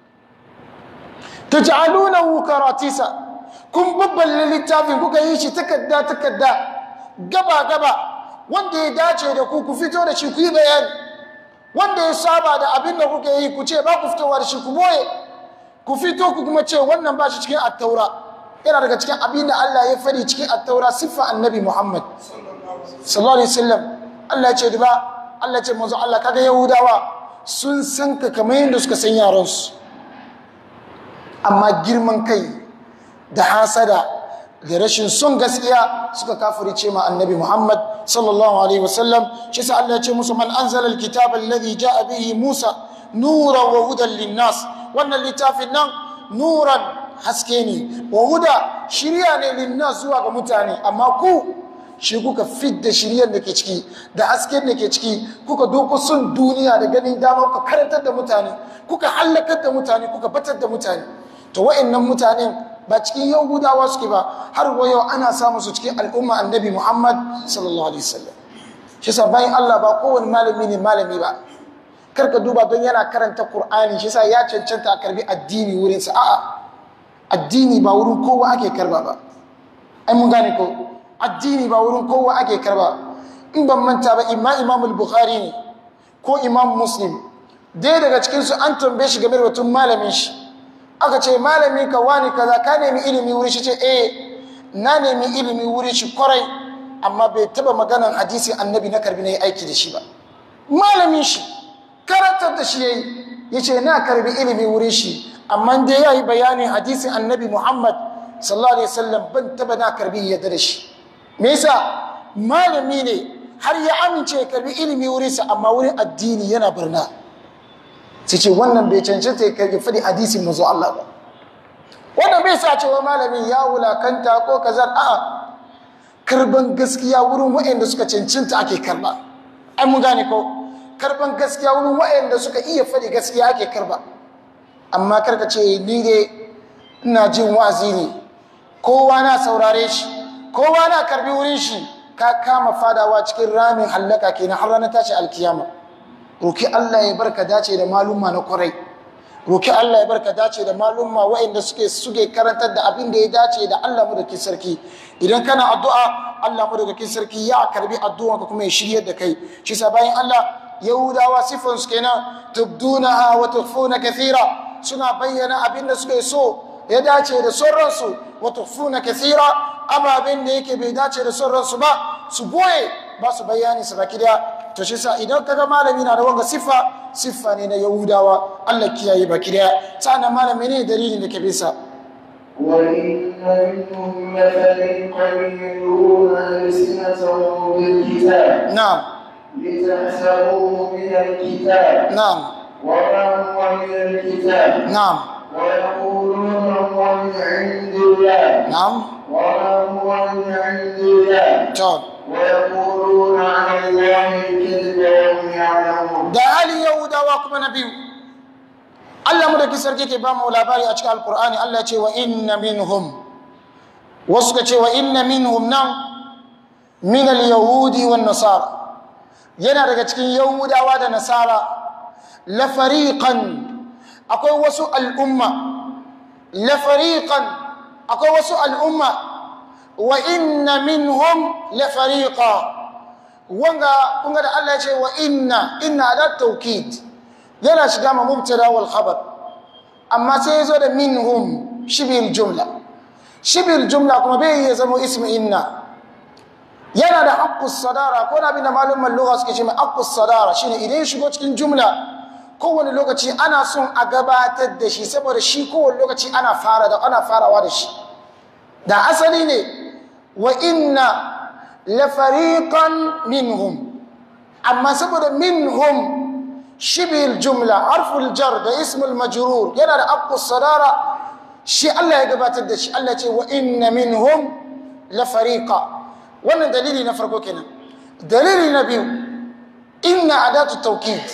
taj'alunahu karatisa kun babballe littafin kuka yi shi takarda takarda gaba gaba wanda ya dace da ku ku fito da shi ku yi bayani wanda ya saba da abin da kuka yi ku ce ba ku fitowa da shi ku boye ku fito ku kuma ce wannan ba shi cikin attaura yana daga cikin abin da Allah ya fadi cikin attaura siffa annabi Muhammad sallallahu alaihi wasallam Allah ya ce duba Allah ya ce manzo Allah kaga yahudawa sun san ka kamar yadda suka san yaran su amma girman kai da hasada da rashin son gaskiya suka kafirce ma annabi Muhammad sallallahu alaihi wasallam shi sa Allah ya ce musu man anzala alkitaba alladhi jaa bihi Musa nuran wa hudan linnas wannan littafin nan nuran haske ne wa huda shirya ne linnas zuwa ga mutane amma ku shi kuka fidda shiryar da ke ciki da hasken da ke ciki kuka doko son duniya da ganin dama kuka karantar da mutane kuka hallakar da mutane kuka batar da mutane to wa'annan mutanen ba cikin yahudawa suke ba har wa yau ana samu su cikin al'umma annabi muhammad sallallahu alaihi wasallam shi sa bayan allah ba kowane malami ne malami ba karka duba don yana karanta qur'ani shi sa ya cancanta a karbi addini wurinsa a'a addini ba wurin kowa ake karba ba ai mun gane ko addini ba wurin kowa ake karba in ban manta ba imma imam al-bukhari ne ko imam muslim dai daga cikin su an tambaye shi game da batun malamin shi aka ce malami ka wani kaza ka nemi ilimi wuri shi ce eh na nemi ilimi wuri shi kwarai amma bai taba maganan hadisi annabi na karbi na yi aiki da shi ba malamin shi karantar da shi yayi yace na karbi ilimi wuri shi amma dai yayi bayanin hadisin annabi muhammad sallallahu alaihi wasallam ban taba na karbi yadda da shi me yasa malami ne har ya amince ya karbi ilimi wurinsa amma wurin addini yana barna sai ce wannan bai cancanta ya karbi fadi hadisin mazu Allah ba wannan bai sa cewa malami ya wulakanta ko kazar a'a karban gaskiya wurin waɗanda suka cancanta ake karba ai mun gane ko karban gaskiya wurin waɗanda suka iya fadi gaskiya ake karba amma karka ce ni dai ina jin wa'azi ne kowa na saurare shi kowa na karbi wurin shi ka kama fadawa cikin ramin hallaka kenan har ranar tashi alkiyama roki Allah ya barka dace da malumma na kwarai roki Allah ya barka dace da malumma waɗanda suke suke karantar da abin da ya dace da Allah madaukakin sarki idan kana addu'a Allah madaukakin sarki ya karbi addu'an ka kuma ya shiryar da kai shi sa bayan Allah yahudawa sifan su kenan tubdunaha wa tukhfuna kathira suna bayyana abin da suke so ya dace da sauransu wa tukhfuna kathira ababen da yake bai dace da sauransu ba su boye ba su bayani su baki daya to shi sa idan kaga malami na da wanga siffa siffa ne na yahudawa Allah kiyaye baki daya sannan malami ne dalilin da ke bisa وإن منهم لفريقا يلوون ألسنتهم بالكتاب na'am لتحسبوه من الكتاب na'am وما هو من الكتاب na'am ويقولون هو من عند الله na'am وما هو من عند الله to ويقولون على الله الكذب وهم يعلمون da halin yahudawa kuma na biyu Allah mu da kisar ke ba mu labari a cikin alkur'ani Allah ya ce wa inna minhum wasu ka ce wa inna minhum nan min al-yahudi wan nasara yana daga cikin yahudawa da nasara la fariqan akwai wasu al'umma la fariqan akwai wasu al'umma wa inna minhum la fariqa wanga kunga da Allah ya ce wa inna inna da taukid yana shiga ma mubtada wal khabar amma sai yazo da minhum shibil jumla shibil jumla kuma bai iya zama ismu inna yana da haqqus sadara ko na bin malumman lugha suke ce mai haqqus sadara shine idan ya shigo cikin jumla kowane lokaci ana son a gabatar da shi saboda shi kowane lokaci ana fara da ana farawa da shi da asali ne wa inna lafariqan minhum amma saboda minhum shibil jumla harful jar da ismul majrur yana da aqu sadara shi Allah ya gabatar da shi Allah ce wa inna minhum lafariqa wannan dalili na farko kenan dalili na biyu inna adatu tawkid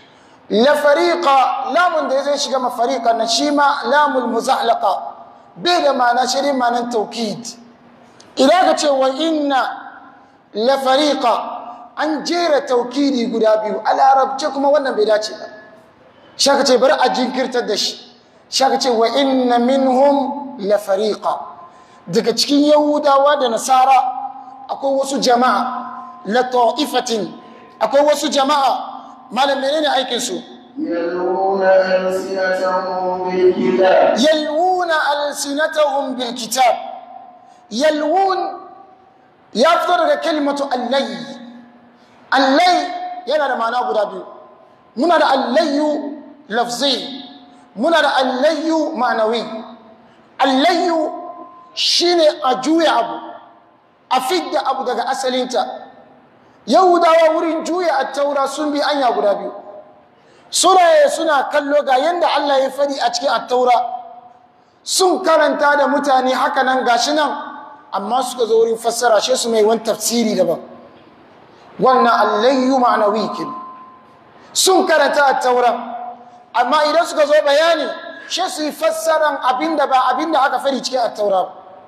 lafariqa lamun da zai shiga mafariqa na shi ma lamul muzahlaqa bai da ma'ana shi ne ma'anar tawkid idan ka ce wa inna la fariqa an jera taukidi guda biyu a larabce kuma wannan bai dace ba shaka ce bari a jinkirtar da shi shaka ce wa inna minhum la fariqa daga cikin yahudawa da nasara akwai wasu jama'a la ta'ifatin akwai wasu jama'a malam menene aikin su يلوون ألسنتهم بالكتاب yalwuna alsinatahum bil kitab yalwun ya fito daga kalimatu allai allai yana da ma'ana guda biyu muna da allayyu lafzi muna da allayyu ma'anawi allayyu shine a juya abu a fidda abu daga asalinta yahudawa wurin juya attaura sun bi anya guda biyu suna suna kallo ga yanda Allah ya fadi a cikin attaura sun karanta da mutane haka nan gashi nan amma suka zo wurin fassara shi su mai wani tafsiri daban wannan allayyu ma'anawi kin sun karanta attaura amma idan suka zo bayani shi su yi fassaran abinda ba abinda aka fari cikin attaura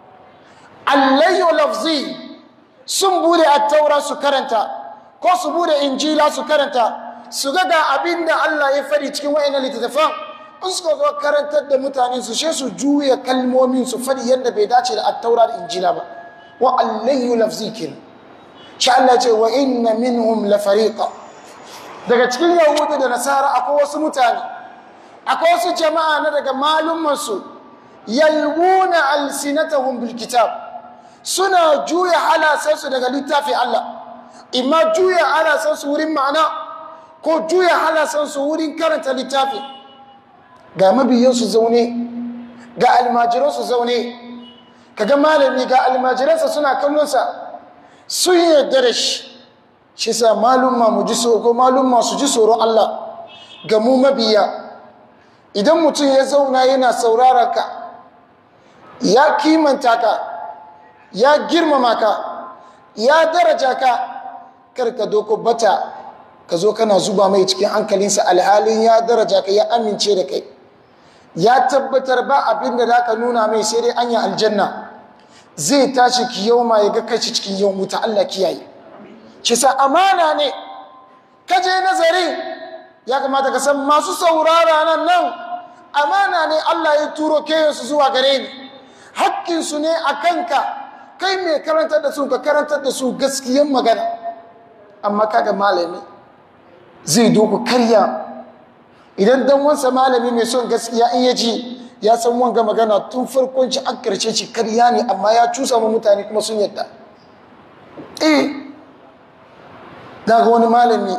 allayyu lafzi sun bude attaura su karanta ko su bude injila su karanta su ga ga abinda Allah ya fari cikin wa'annan littattafan in suka zo karantar da mutane su she su juya kalmomin su fadi yadda bai dace da attaura da injila ba wa allayyu lafzi kin sha Allah ce wa inna minhum la fariqa daga cikin yahudu da nasara akwai wasu mutane akwai wasu jama'a na daga malumansu yalwuna alsinatahum bil kitab suna juya halasansu daga littafin Allah imma juya halasansu wurin ma'ana ko juya halasansu wurin karanta littafi ga mabiyansu zaune ga almajiransu zaune kaga malami ga almajiransa suna kallonsa sun yarda da shi shi sa malumma mu ji so ko malumma su ji tsoron Allah ga mu mabiya idan mutum ya zauna yana saurara ka ya kimanta ka ya girmama ka ya daraja ka karka doko bata ka zo kana zuba mai cikin hankalinsa alhalin ya daraja ka ya amince da kai ya tabbatar ba abin da za ka nuna mai sai dai anya aljanna zai tashi kiyoma ya ga kai cikin yawan wuta Allah kiyaye shi sa amana ne ka je nazari ya kamata ka san masu saurara nan nan amana ne Allah ya turo keyansu zuwa gare ni hakkinsu ne a kanka kai mai karantar da su ka karantar da su gaskiyan magana amma kaga malami zai doku karya idan dan wansa malami mai son gaskiya in ya ji ya san wanga magana tun farkon ci an karshe ci karya ne amma ya cusa ma mutane kuma sun yadda eh daga wani malami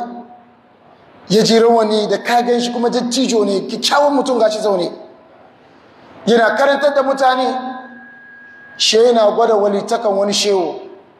ya ji rawani da kagan shi kuma dattijo ne kyakkyawan mutum gashi zaune yana karantar da mutane she yana gwada walitakan wani shewo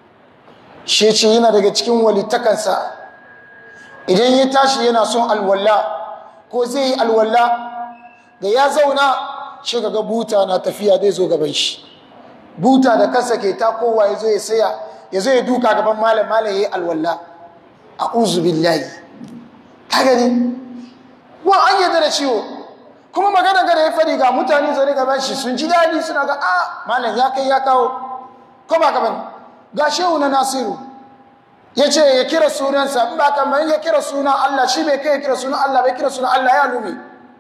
she ce yana daga cikin walitakansa idan ya tashi yana son alwala ko zai yi alwala da ya zauna shi ga buta na tafiya zai zo gaban shi buta da kansa ke takowa ya zo ya saya ya zo ya duka gaban malam malam ya yi alwala a billahi ka gani wa an yadda da ciwo kuma magana gada ya fadi ga mutane zane gaban shi sun ji daɗi suna ga a malam ya kai ya kawo ko ba gaban ga shehu na nasiru ya ce ya kira sunansa in ba kamar ya kira sunan Allah shi bai kai ya kira sunan Allah bai kira sunan Allah ya lume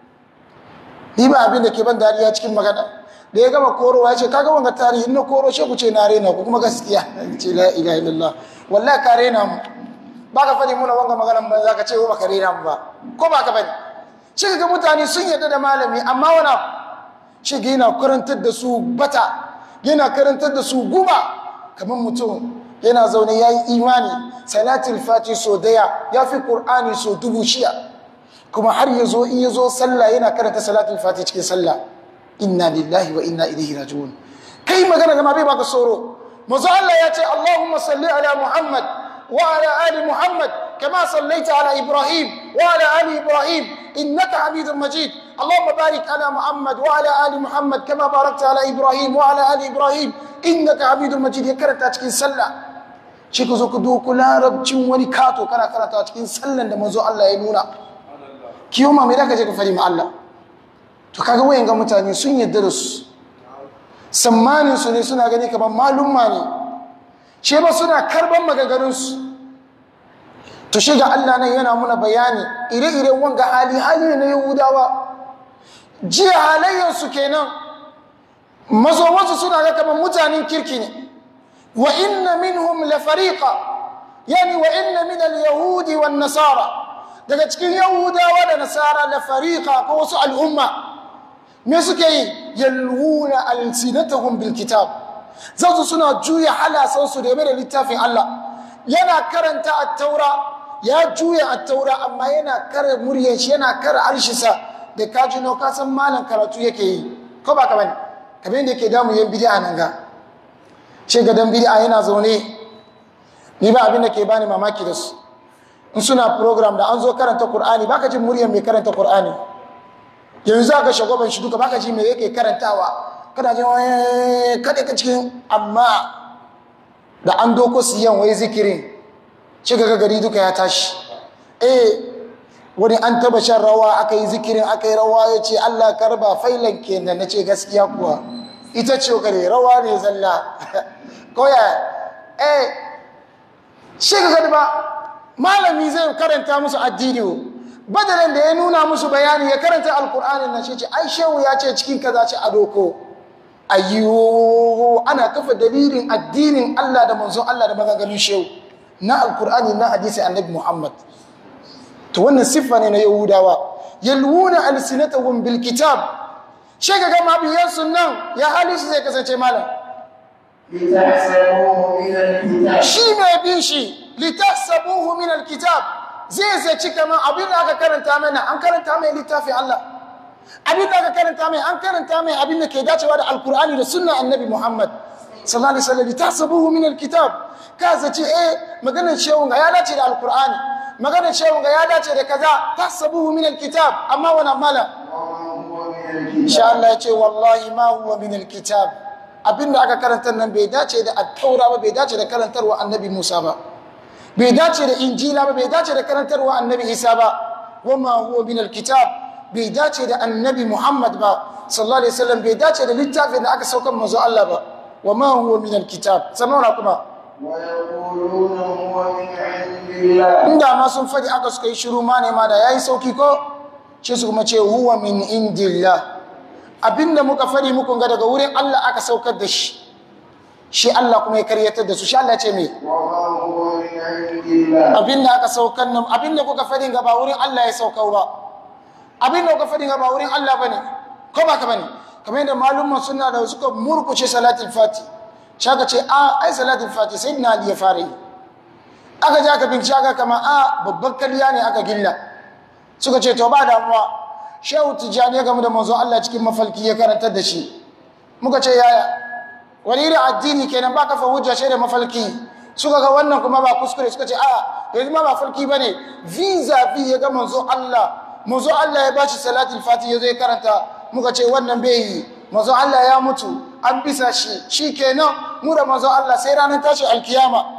ni ba abin da ke ban dariya cikin magana da ya gama korowa ya ce kaga wanga tarihi na koro shi ku ce na rena ku kuma gaskiya ce la ilaha illallah wallahi ka rena mu ba ka fadi muna wanga maganan ba za ka ce ba ka rena mu ba ko ba ka fadi shi ga mutane sun yarda da malami amma wana shi ga yana karantar da su bata yana karantar da su guba kamar mutum yana zaune ya yi imani salatul fati so daya ya fi ƙur'ani so dubu shiya kuma har ya zo in ya zo sallah yana karanta salatul fati cikin sallah inna lillahi wa inna ilaihi raji'un kai magana gama bai baka tsoro mazu Allah ya ce Allahumma salli ala Muhammad wa ala ali Muhammad kama sallaita ala Ibrahim wa ala ali Ibrahim innaka Hamidum Majid Allahumma barik ala Muhammad wa ala ali Muhammad kama barakta ala Ibrahim wa ala ali Ibrahim innaka Hamidum Majid ya karanta cikin sallah shi ka zo ka doku larabcin wani kato kana karata cikin sallan da mazo Allah ya nuna kiyo ma mai daga je ka fari ma Allah to kaga wayan ga mutane sun yadda da su sammanin su ne suna gani kamar malumma ne ce ba suna karban magagarin su to shi ga Allah nan yana muna bayani ire-iren wanga hali hali na Yahudawa jiya halayyar su kenan mazo wasu suna ga kamar mutanen kirki ne وإن منهم لفريقا يعني وإن من اليهود والنصارى daga cikin yahudawa da nasara da fariqa ko wasu al'umma me suke yi yalwuna alsinatahum bil kitab zasu suna juya halasan su game da littafin Allah yana karanta at-taura ya juya at-taura amma yana kare muryar shi yana kare arshisa da kaji no ka san malan karatu yake yi ko ba ka bane kamar yadda yake damu yan bid'a nan ga ce ga dan bid'a yana zaune ni ba abin da ke bani mamaki da su in suna program da an zo karanta Qur'ani baka jin muryar mai karanta Qur'ani yanzu za ka shagoban shi duka baka ji me yake karantawa kana jin wani kada ka cikin amma da an doko siyan wai zikirin shi ga gari duka ya tashi eh wani an taba shan rawa aka yi zikirin aka yi rawa ya ce Allah karba failan kenan na ce gaskiya kuwa ita ce gare rawa ne zalla koya eh shi ga gadi ba malami zai karanta musu addini badalan da ya nuna musu bayani ya karanta alkur'anin na shi ce ai shehu ya ce cikin kaza ce a doko ayyo ana kafa dalilin addinin Allah da manzon Allah da maganganun shehu na alkur'ani na hadisi annabi Muhammad to wannan siffa ne na yahudawa yalwuna alsinatahum bil kitab shi ga gama biyan sunan ya hali shi zai kasance malam لتحسبوه من الكتاب shi mai bin shi litahsabuhu min alkitab zai zaci kamar abin da aka karanta mana an karanta mai littafin Allah abin da aka karanta mai an karanta mai abin da ke dacewa da alkur'ani da sunna annabi Muhammad sallallahu alaihi wasallam litahsabuhu min alkitab ka zaci eh maganar shehun ga ya dace da alkur'ani maganar shehun ga ya dace da kaza tahsabuhu min alkitab amma wannan mala وما هو من الكتاب insha Allah ya ce wallahi ma huwa min alkitab abinda aka karanta nan bai dace da at-taura ba bai dace da karantarwa annabi Musa ba bai dace da injila ba bai dace da karantarwa annabi Isa ba wama huwa min alkitab bai dace da annabi Muhammad ba sallallahu alaihi wasallam bai dace da littafin da aka saukar manzo Allah ba wama huwa min alkitab sannan kuma ويقولون هو من عند الله inda ma sun faɗi aka suka yi shiru ma ne ma da yayi sauki ko shi su kuma ce huwa min indillah abinda muka faɗi muku ga daga wurin Allah aka saukar da shi shi Allah kuma ya karyatar da su shi Allah ya ce me وما هو من عند الله abinda aka saukar nan abinda kuka faɗi ga ba wurin Allah ya saukar ba abinda kuka faɗi ga ba wurin Allah bane ko ba ka bane kamar yadda malumman suna da suka murkuce salatul fati shaka ce a ai salatul fati sai na Ali ya fara yi aka je aka bincike aka kama a babban kariya ne aka gilla suka ce to ba damuwa shehu tijjani ya gamu da manzo Allah cikin mafalki ya karantar da shi muka ce yaya wani irin addini kenan ba kafa hujja shi da mafalki suka ga wannan kuma ba kuskure suka ce a yanzu ma ba falki bane visa vi ya ga manzo Allah manzo Allah ya bashi salatul fati ya zo ya karanta muka ce wannan bai yi manzo Allah ya mutu an bisa shi shikenan mu da manzo Allah sai ranar tashi alkiyama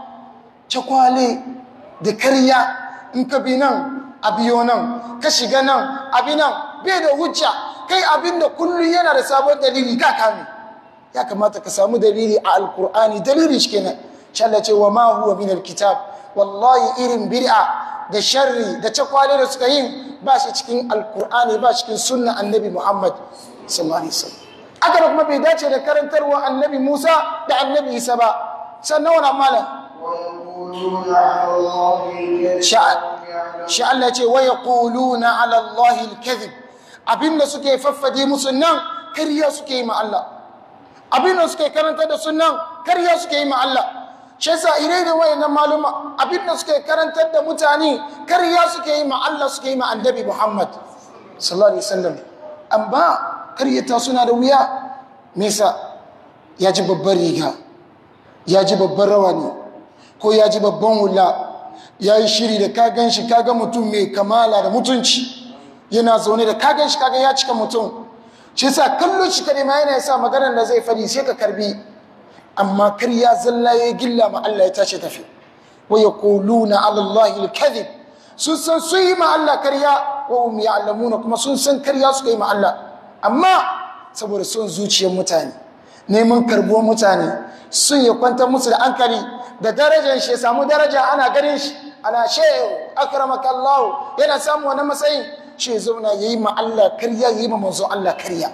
cakwale da karya in ka bi nan a biyo nan ka shiga nan abi nan bai da hujja kai abin da kullum yana da sabon dalili ka kame ya kamata ka samu dalili a alkur'ani dalili shi kenan shalla ce wa ma huwa min alkitab wallahi irin bid'a da sharri da cakwale da suka yin ba shi cikin alkur'ani ba cikin sunna annabi muhammad sallallahu alaihi wasallam aka da kuma bai dace da karantarwa annabi musa da annabi isa ba sannan wani malam ويقولون على الله الكذب Sha- وهم يعلمون shi Allah ce wa yaquluna ala Allah al-kadhib abinda suke faffade musu nan kariya suke yi ma Allah abinda suke karanta da sunan kariya suke yi ma Allah shi yasa ire da wayannan maluma abinda suke karantar da mutane kariya suke yi ma Allah suke yi ma annabi Muhammad sallallahu alaihi wasallam amma karyata suna da wuya me yasa ya ji babbar riga ya ji babban rawani ko ya ji babban hula ya yi shiri da kagan shi kaga mutum mai kamala da mutunci yana zaune da kagan shi kaga ya cika mutum shi sa kallon shi kadai ma yana sa maganar da zai fadi sai ka karbi amma kar ya zalla ya gilla ma Allah ya tashi tafi wa yaquluna ala Allah al-kadhib sun san su yi ma Allah karya wa hum ya'lamuna kuma sun san karya suka yi ma Allah amma saboda son zuciyar mutane neman karbuwar mutane sun ya kwantar musu da hankali da darajar shi ya samu daraja ana ganin shi ana shehu akramaka Allah yana samu wani matsayin shi ya zauna ya yi ma Allah karya ya yi ma manzo Allah karya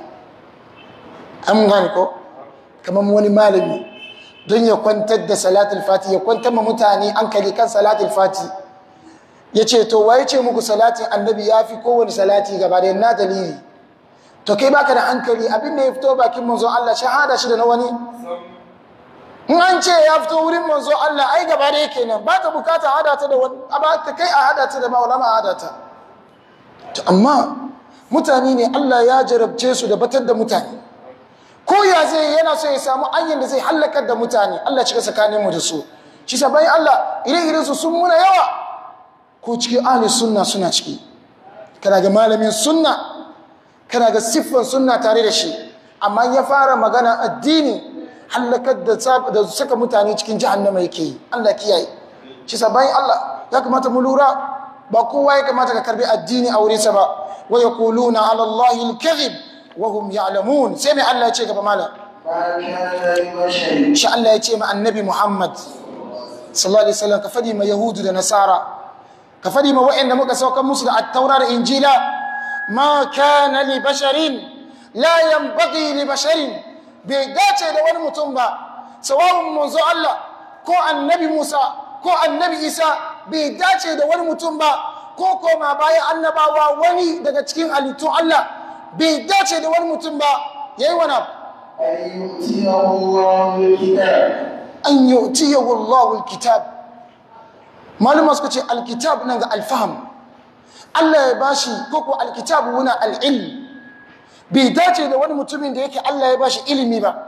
an gane ko kamar wani malami don ya kwantar da salatul fati ya kwantar ma mutane hankali kan salatul fati ya ce to waye ce muku salatin annabi ya fi kowane salati gaba da na dalili to kai baka da hankali abin da ya fito bakin manzo Allah shahada shi da na wani in an ce ya fito wurin manzo Allah ai gaba da yake nan ba ta bukata hada ta da wani ba ta kai a hada ta da maulama a hada ta to amma mutane ne Allah ya jarabce su da batar da mutane ko ya zai yana so ya samu anyan da zai hallakar da mutane Allah cika tsakanin mu da su shi sa bayan Allah ire-iren su sun muna yawa ko cikin ahli sunna suna ciki kana ga malamin sunna kana ga siffan sunna tare da shi amma ya fara magana addini hallakar da da saka mutane cikin jahannama yake yi Allah kiyaye shi sa bayan Allah ya kamata mu lura ba kowa ya kamata ka karbi addini a wurinsa ba wa yaquluna ala allahi al-kadhib wa hum ya'lamun sai mai Allah ya ce gaba malam ما كان لبشر shi Allah ya ce ma annabi Muhammad sallallahu alaihi wasallam ka fadi ma yahudu da nasara ka fadi ma wa'anda muka saukar musu da at-taura da injila ma kana li basharin la yanbaghi li basharin bai dace da wani mutum ba sawawun manzo Allah ko annabi Musa ko annabi Isa bai dace da wani mutum ba ko koma bayan annabawa wani daga cikin halittun Allah bai dace da wani mutum ba yayi wani abu أن يؤتيه الله الكتاب an yu'tiyahu Allahu alkitab malama suka ce alkitab nan ga alfaham Allah ya bashi koko alkitab wuna al'ilm bai dace da wani mutumin da yake Allah ya bashi ilimi ba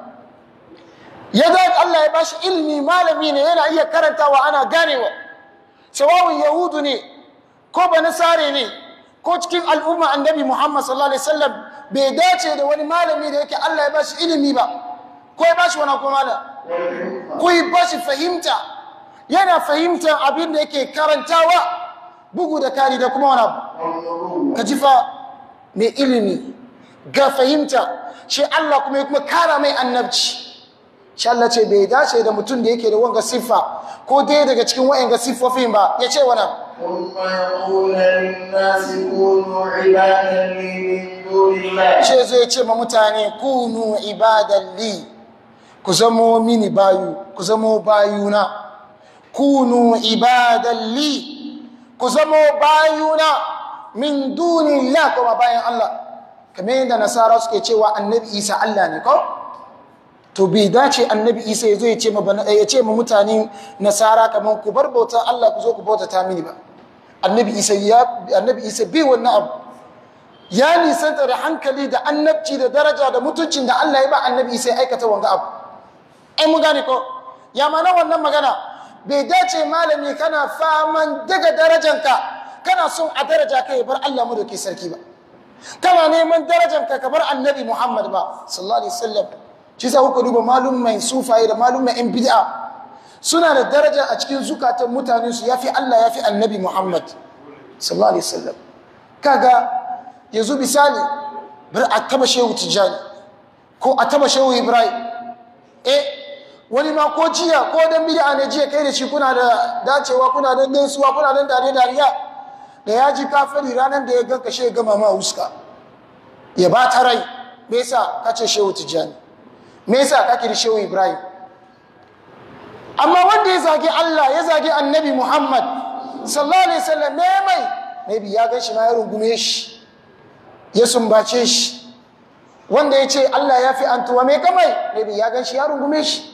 ya da Allah ya bashi ilimi malami ne yana iya karantawa ana ganewa sawawun yahudu ne ko ba nasare ne ko cikin al'umma annabi Muhammad sallallahu alaihi wasallam bai dace da wani malami da yake Allah ya bashi ilimi ba ko ya bashi wani ko malam والحكمة ku yi bashi fahimta yana fahimtar abin da yake karantawa bugu da kari da kuma wani abu والنبوة ka ji fa mai ilimi ga fahimta shi Allah kuma ya kuma kara mai annabci shi Allah ce bai dace da mutum da yake da wanga siffa ko dai daga cikin wa'anga siffofin ba ya ce wani abu ثم يقول للناس كونوا عبادا لي من دون الله ce zai ce ma mutane kunu ibadan li ku zamo mini bayu ku zamo bayuna kunu ibadan li ku zamo bayuna min dunillah kuma bayan Allah kamar yadda nasara suke cewa annabi isa Allah ne ko to bai dace annabi isa ya zo ya ce ma bana- ya ce ma mutane nasara kamar ku bar bauta Allah ku zo ku bauta ta mini ba annabi isa ya annabi isa bai wannan abu ya nisanta da hankali da annabci da daraja da mutuncin da Allah ya ba annabi sai aikata wanga abu ai mun gane ko ya mana wannan magana bai dace malami kana faman daga darajanka kana son a daraja ka ya bar Allah mu da ke sarki ba kana neman darajanka ka bar annabi Muhammad ba sallallahu alaihi wasallam shi sa kuka duba malum mai sufaye da malum mai yan bid'a suna da daraja a cikin zukatan mutanen su yafi Allah yafi annabi Muhammad sallallahu alaihi wasallam kaga yanzu misali bar a taba shehu tijjani ko a taba shehu ibrahim eh wani ma ko jiya ko dan bid'a ne jiya kai da shi kuna da dacewa kuna da gaisuwa kuna da dare dariya da ya ji kafiri ranar da ya ganka shi ya gama ma huska ya ba ta rai me yasa ka ce shehu tijjani me yasa ka kiri shehu ibrahim amma wanda ya zagi Allah ya zagi annabi Muhammad sallallahu alaihi wasallam me mai maybe ya gan shi ma ya rungume shi ya sumbace shi wanda ya ce Allah ya fi antuwa mai kamai maybe ya gan shi ya rungume shi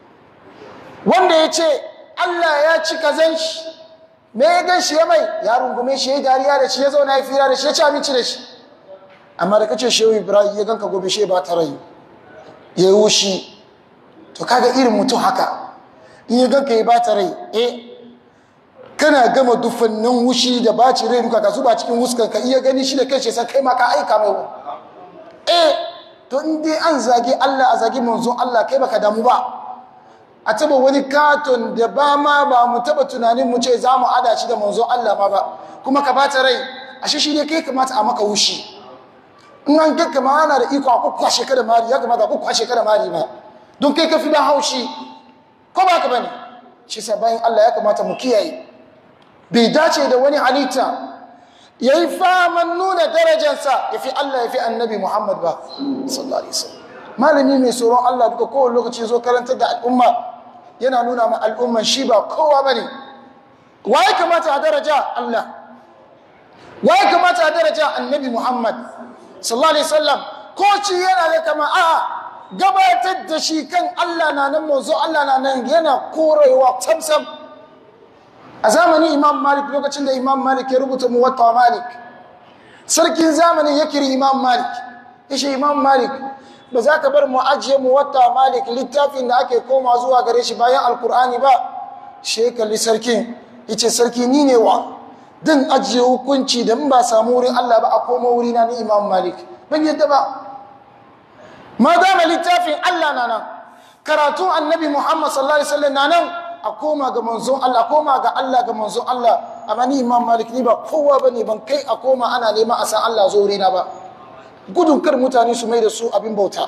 wanda ya ce Allah ya ci kazan shi me ya gan shi ya mai ya rungume shi ya yi dariya da shi ya zauna ya fira da shi ya ci abinci da shi amma da kace shehu ibrahim ya ganka gobe shi ba ta rayu ya yi wushi to kaga irin mutum haka in ya ganka ya ba ta rai eh kana gama dufannin wushi da baci rai duka ka zuba cikin wuskan ka iya gani shi da kai sai kai ma ka aika mai wa eh to in dai an zage Allah a zage manzon Allah kai baka damu ba a taba wani katon da ba ma ba mu taba tunanin mu ce za mu ada shi da manzon Allah ma ba kuma ka bata rai ashe shi ne kai kamata a maka wushi in an ga kama ana da iko a kwakwashe ka da mari ya kamata a kwakwashe ka da mari ma don kai ka fi da haushi ko ba ka bane shi sa bayan Allah ya kamata mu kiyaye bai dace da wani halitta ya yi faman nuna darajarsa ya fi Allah ya fi annabi Muhammad ba sallallahu alaihi wasallam malami mai tsoron Allah duka kowane lokaci zo karantar da al'umma yana nuna ma al'umman shi ba kowa bane waye kamata a daraja Allah waye kamata a daraja annabi Muhammad sallallahu alaihi wasallam ko ci yana da kama a gabatar da shi kan Allah na nan manzo Allah na nan yana korewa tamsam a zamanin imam malik lokacin da imam malik ya rubuta muwatta malik sarkin zamanin ya kiri imam malik ya ce imam malik ba za ka bar mu ajiye mu wata malik littafin da ake koma zuwa gare shi bayan alkur'ani ba shi kalli sarkin yace sarki ni ne wa dan ajiye hukunci da in ba samu wurin Allah ba a koma wurina ni imam malik ban yadda ba ma dama littafin Allah na nan karatun annabi Muhammad sallallahu alaihi wasallam na nan a koma ga manzon Allah koma ga Allah ga manzon Allah amma ni Imam Malik ni ba kowa bane ban kai a koma ana neman a san Allah zo na ba gudun kar mutane su mai da su abin bauta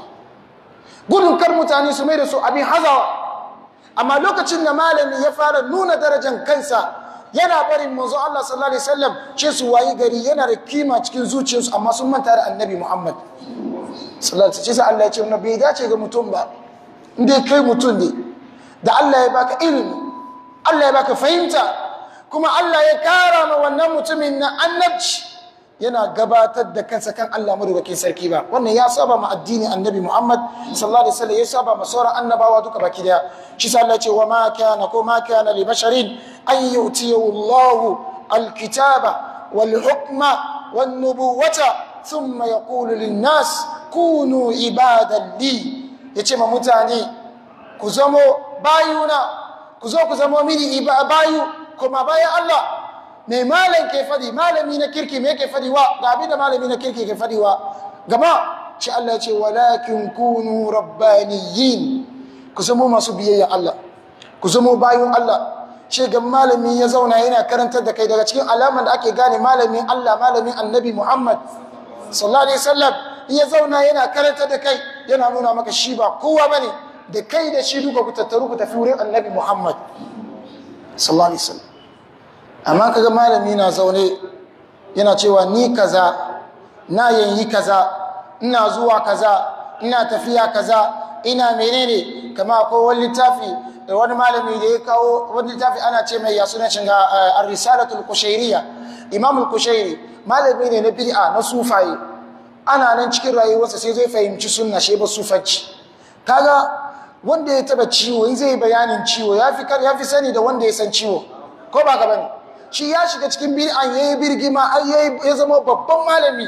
gudun kar mutane su mai da su abin hazawa amma lokacin da malami ya fara nuna darajar kansa yana barin manzo Allah sallallahu alaihi wasallam ce su wayi gari yana da kima cikin zuciyarsu amma sun manta da annabi Muhammad sallallahu alaihi wasallam Allah ya ce bai dace ga mutum ba inda kai mutum ne da Allah ya baka ilimi Allah ya baka fahimta kuma Allah ya kara ma wannan mutumin na annabci yana gabatar da kansa kan Allah madaukakin sarki ba wannan ya saba ma addini annabi Muhammad sallallahu alaihi wasallam ya saba ma sauran annabawa duka baki daya shi sa Allah ya ce wa ma kana ko ma kana li basharin an yu'tiyahu Allahu alkitaba wal hukma wan nubuwata thumma yaqulu lin nas kunu ibadan li yace ma mutane ku zamo bayuna ku zo ku zamo mini bayu kuma bayan Allah mai malam ke fadi malami na kirki me ke fadi wa ga abin da malami na kirki ke fadi wa gaba shi Allah ce walakin kunu rabbaniyin ku zamo masu biyayya Allah ku zamo bayun Allah shi ga malami ya zauna yana karantar da kai daga cikin alaman da ake gane malamin Allah malamin annabi Muhammad sallallahu alaihi wasallam ya zauna yana karantar da kai yana nuna maka shi ba kowa bane da kai da shi duka ku tattaru ku tafi wurin annabi Muhammad sallallahu alaihi wasallam amma kaga malami na zaune yana cewa ni kaza na yanyi kaza ina zuwa kaza ina tafiya kaza ina menene kama akwai wani littafi da wani malami da ya kawo wani littafi ana ce mai ya suna shiga ar-risalatul kushairiyya imam al-kushairi malami ne na bid'a na sufaye ana nan cikin rayuwarsa sai zai fahimci sunna shi ba sufanci kaga wanda ya taba ciwo in zai bayanin ciwo yafi kar yafi sani da wanda ya san ciwo ko ba ka bane shi ya shiga cikin bid'an yayi birgima har yayi ya zama babban malami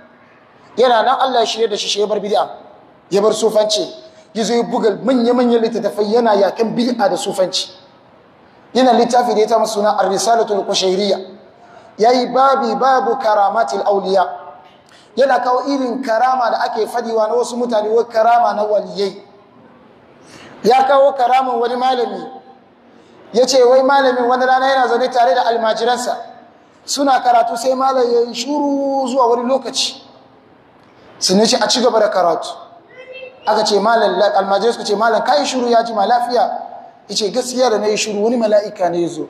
yana nan Allah ya shirye da shi shi ya bar bid'a ya bar sufanci yazo ya buga manya-manyan littattafai yana yakan bid'a da sufanci yana littafi da ya ta suna ar-risalatul qushayriyya yayi babi babu karamatil awliya yana kawo irin karama da ake fadiwa na wasu mutane wai karama na waliyai ya kawo karaman wani malami ya ce wai malamin wani rana yana zaune tare da almajiransa suna karatu sai malam ya yi shuru zuwa wani lokaci sun ce a ci gaba da karatu aka ce malam almajirai suka ce malam ka yi shuru ya ji ma lafiya ya ce gaskiya da na yi shuru wani mala'ika ne ya zo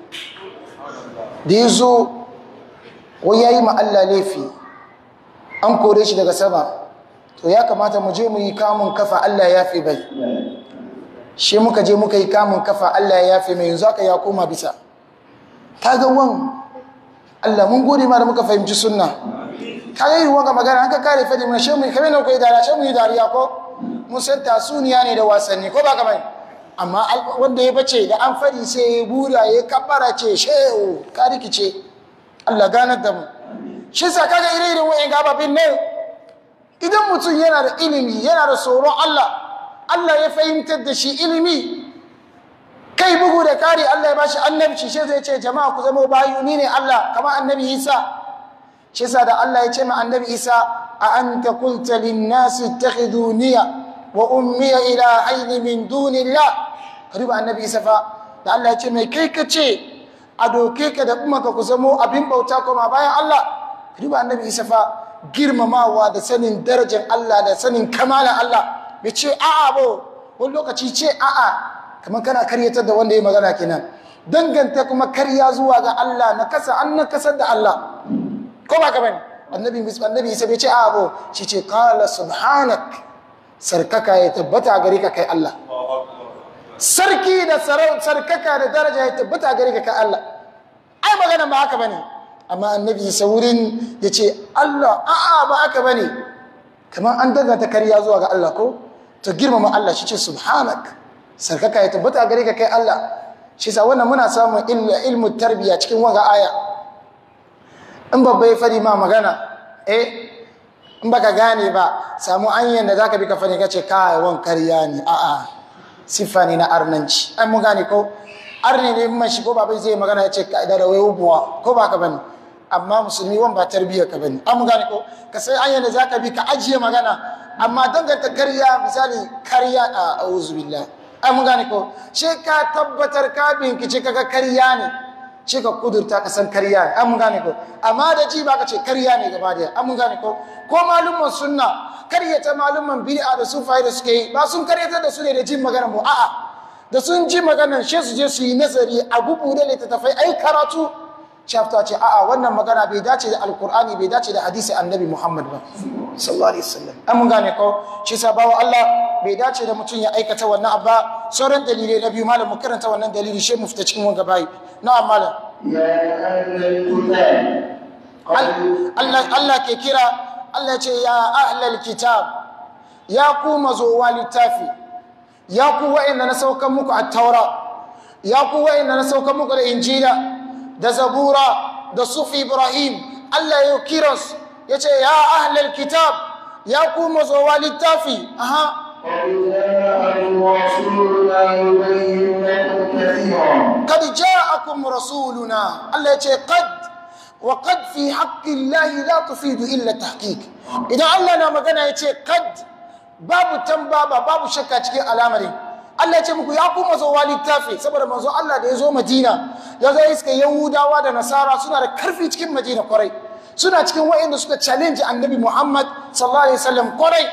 da ya zo wai ya yi ma Allah laifi an kore shi daga sama to ya kamata mu je mu yi kamun kafa Allah ya fi bai shi muka je muka yi kamun kafa Allah ya yafe mai yanzu aka ya koma bisa kaga wan Allah mun gode ma da muka fahimci sunna kaga yi wanga magana an ka kare fadi mun shemu kamar nan kai dariya shemu yi dariya ko mun san tasuniya ne da wasanni ko ba ka bane amma wanda ya bace da an fadi sai ya bura ya kabbara ce shehu ka rikice Allah ganar da mu shi sa kaga ire-iren wa'in gababin ne idan mutum yana da ilimi yana da tsoron Allah Allah ya fahimtar da shi ilimi kai bugu da kari Allah ya bashi annabci shi zai ce jama'a ku zama bayu ni ne Allah kama annabi Isa shi sa da Allah ya ce ma annabi Isa a anta qulta lin nasi ittakhiduniya wa ummi ilahayn min dunillah riba annabi Isa fa da Allah ya ce mai kai ka ce a doke ka da kuma ka ku zamo abin bauta kuma bayan Allah riba annabi Isa fa girmamawa da sanin darajar Allah da sanin kamalan Allah bai ce a'a ba wani lokaci ce a'a kamar kana karyatar da wanda ya magana kenan danganta kuma karya zuwa ga Allah na kasa an na kasar da Allah ko ba ka bane annabi annabi isa bai ce a'a ba shi ce qala subhanak sarkaka ya tabbata gare ka kai Allah sarki da sarkaka da daraja ya tabbata gare ka kai Allah ai magana ba haka bane amma annabi isa wurin ya ce Allah a'a ba haka bane kamar an danganta karya zuwa ga Allah ko to girmama Allah shi ce subhanak sarkaka ya tabbata gare ka kai Allah shi sa wannan muna samun ilmu tarbiya cikin waga aya in babba ya fadi ma magana eh in baka gane ba samu hanyar da zaka bi ka fani kace kai wan karya ne a'a siffa ne na arnanci ai mun gane ko arne ne man shigo babai zai magana ya ce ka'ida da wayo buwa ko ba ka bane amma musulmi wan ba tarbiyyar ka bane an mun gane ko ka sai hanyar da zaka bi ka ajiye magana amma danganta karya misali karya a auzu billah ai mun gane ko she ka tabbatar ka binkice kaga karya ne ce ka kudurta ka san karya ne an mun gane ko amma da ji baka ce karya ne gaba daya an mun gane ko ko malumman sunna karyata malumman bid'a da sufai da suke yi ba sun karyata da su ne da jin magana mu a'a da sun ji maganar she su je su yi nazari a bubu da littattafai ai karatu shafta ce a'a wannan magana bai dace da alkur'ani bai dace da hadisi annabi muhammad ba sallallahu alaihi wasallam an mun gane ko shi sa bawa Allah bai dace da mutum ya aikata wannan abba sauran dalilai na biyu malam mu karanta wannan dalili shi mu fita cikin wanga bayi na'am malam يا أهل الكتاب قد Allah Allah ke kira Allah ce ya ahlal kitab ya ku mazowa littafi ya ku wa'inda na saukan muku at-taura ya ku wa'inda na saukan muku da injila da zabura da sufi ibrahim Allah ya kira su ya ce ya ahlal kitab ya ku mazowa littafi aha قد جاءكم رسولنا يبين لكم كثيرا قد جاءكم رسولنا الله يقول قد وقد في حق الله لا تفيد إلا التحقيق إذا الله نعم قنا يقول قد باب تنبابا باب شكا cikin al'amari Allah ya ce muku ya kuma zo wali tafi saboda manzo Allah da ya zo Madina ya zo iska Yahudawa da Nasara suna da karfi cikin Madina kwarai suna cikin wa'inda suka challenge Annabi Muhammad sallallahu alaihi wasallam kwarai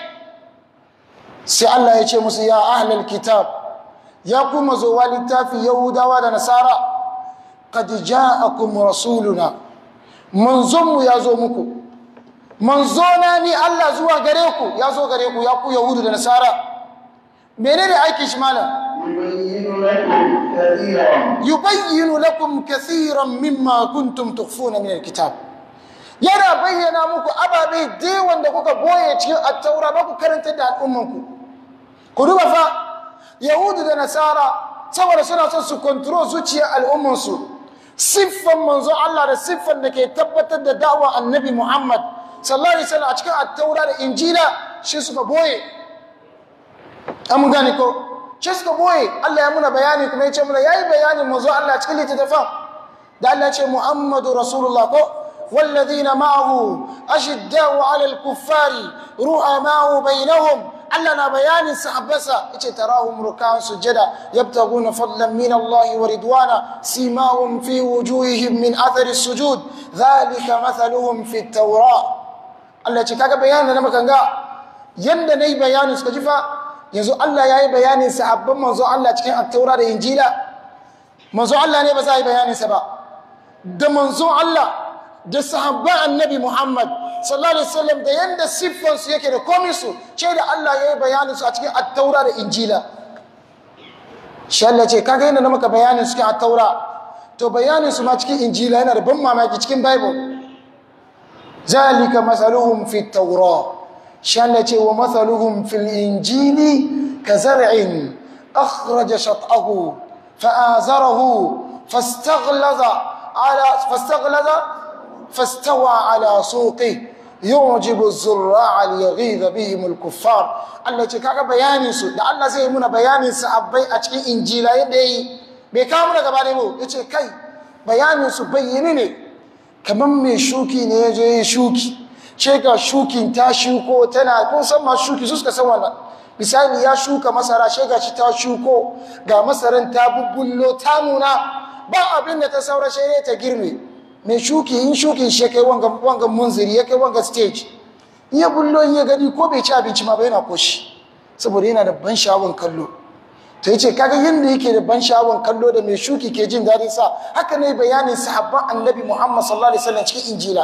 sai Allah ya ce musu ya ahlal kitab ya kuma zo wa littafi yahudawa da nasara qad ja'akum rasuluna manzonmu ya zo muku manzona ni Allah zuwa gare ku ya zo gare ku ya ku yahudu da nasara menene aikin shi malam يبين لكم كثيرا yubayyinu lakum kathiran mimma kuntum tukhfuna min alkitab yana bayyana muku ababe da wanda kuka boye cikin at-taura ba ku karanta da al'ummanku ku duba fa yahudu da nasara saboda suna son su control zuciyar al'ummansu siffan manzo Allah da siffan da ke tabbatar da da'wa annabi Muhammad sallallahu alaihi wasallam a cikin at-taura da injila shi suka boye an gane ko shi suka boye Allah ya muna bayani kuma ya ce muna yayi bayanin manzo Allah cikin littattafan da Allah ya ce Muhammadu Rasulullah ko والذين معه أشداء على الكفار رؤماء بينهم ألنا بيان سحبسا إيش تراهم ركعا سجدا يبتغون فضلا من الله ورضوانا سيماهم في وجوههم من أثر السجود ذلك مثلهم في التوراة الله يتكاك بيان لما كان yanda na yi bayanin suka ji fa yanzu Allah ya yi bayanin sahabban manzo Allah cikin attaura da injila manzo Allah ne ba za a yi bayaninsa ba da manzo Allah da sahabban annabi Muhammad sallallahu alaihi wasallam da yanda siffansu yake da komai su ce da Allah ya yi bayanin su a cikin attaura da injila shi Allah ce kaga yanda na maka bayanin su cikin attaura to bayanin su ma cikin injila yana da ban mamaki cikin bible zalika masaluhum fi taura شالتي ومثلهم في الإنجيل كزرع أخرج شطأه فآزره فاستغلظ على فاستغلظ فاستوى على سوقه يعجب الزراع ليغيظ بهم الكفار التي كاكا بياني سو da Allah zai muna bayanin sahabbai a cikin injila yadda yi bai kawo muna gaba da mu yace kai bayanin su bayyane ne kaman mai shuki ne ya je shuki ce ga shukin ta shuko tana kun san ma shuki su suka san wannan misali ya shuka masara ce ga shi ta shuko ga masaran ta bubbullo ta nuna ba abin da ta saura shi ne ta girme mai shuki in shukin shi kai wanga wanga munziri ya kai wanga stage in ya bullo in ya gani ko bai ci abinci ma ba yana koshi saboda yana da ban sha'awan kallo to yace kaga yanda yake da ban sha'awan kallo da mai shuki ke jin dadin sa haka ne bayanin sahabban annabi Muhammad sallallahu alaihi wasallam cikin injila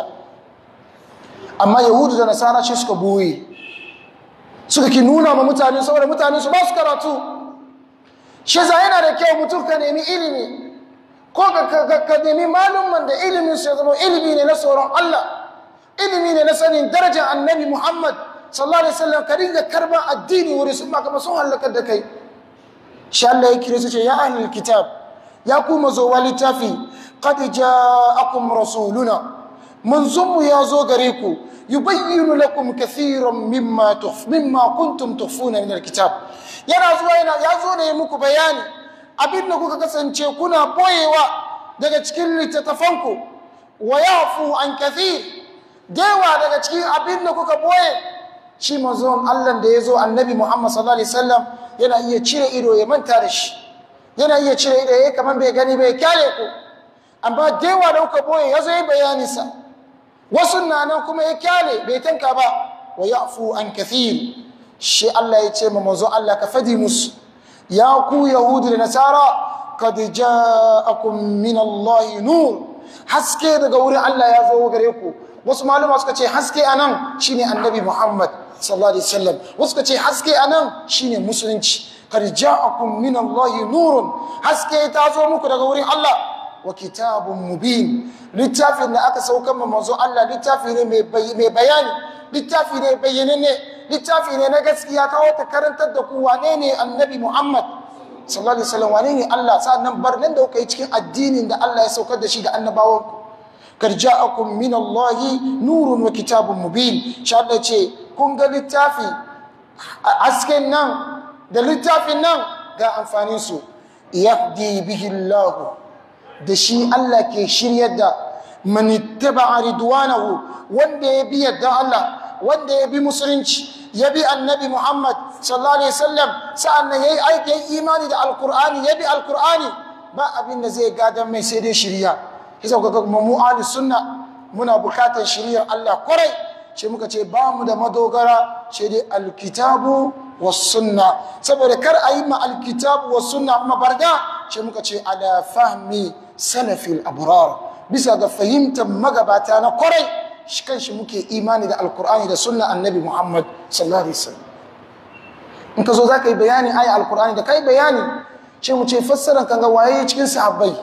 amma yahudu da nasara ce suka boye suka ki nuna ma mutane saboda mutane su ba su karatu shi za yana da kyau mutum ka nemi ilimi ko ka nemi malumman da ilimin su ya zama ilimi ne na tsoron Allah ilimi ne na sanin darajar annabi Muhammad sallallahu alaihi wasallam ka dinga karban addini wuri sun ba kama sun halakar da kai shi Allah ya kire su ce ya ahlul kitab ya ku mazo littafi qad ja'akum rasuluna manzonmu ya zo gare ku yubayyinu lakum kathiran mimma tuf mimma kuntum tukhfuna min alkitab yana zuwa yana ya zo ne muku bayani abin da kuka kasance kuna boyewa daga cikin littattafanku wa yafu an kathir dewa daga cikin abin da kuka boye shi manzon Allah da ya zo annabi Muhammad sallallahu alaihi wasallam yana iya cire ido ya manta da shi yana iya cire ido ya kaman bai gani bai kyale ku amma dewa da kuka boye ya zo yi bayaninsa wasu na nan kuma ya kyale bai tanka ba wa yafu an kathir shi Allah ya ce ma manzo Allah ka fadi musu ya ku yahudu da nasara kad ja'akum min Allah nur haske daga wurin Allah ya zo gare ku wasu maluma suka ce haske anan shine annabi Muhammad sallallahu alaihi wasallam wasu suka ce haske anan shine musulunci kad ja'akum min Allah nurun haske ta zo muku daga wurin Allah wa kitabun mubin littafin da aka saukan manzo Allah littafi ne mai bayani littafi ne bayyananne littafi ne na gaskiya kawo ta karantar da ku wane ne annabi Muhammad sallallahu alaihi wasallam wane ne Allah sa'annan barnan da kuka yi cikin addinin da Allah ya saukar da shi ga annabawan ku kar ja'akum min Allah nurun wa kitabun mubin sha Allah ce kun ga littafi asken nan da littafin nan ga amfanin su yahdi bihi Allah da shi Allah ke shiryar da manittaba ridwanahu wanda ya bi yadda Allah wanda ya bi musulunci ya bi annabi Muhammad sallallahu alaihi wasallam sa'annan yayi aiki imani da alqur'ani ya bi alqur'ani ba abin da zai gadan mai sai dai shiriya kisa ga kuma mu ahli sunna muna bukatar shiriyar Allah kwarai ce muka ce ba mu da madogara ce dai alkitabu was sunna saboda kar a yi ma alkitabu was sunna mabarda ce muka ce ala fahmi salafil abrar bisa ga fahimtar magabata na kwarai shi kanshi muke imani da alkur'ani da sunna annabi muhammad sallallahu alaihi wasallam in ka zo za ka yi bayani aya alkur'ani da kai bayani ce mu ce fassaran kan ga waye cikin sahabbai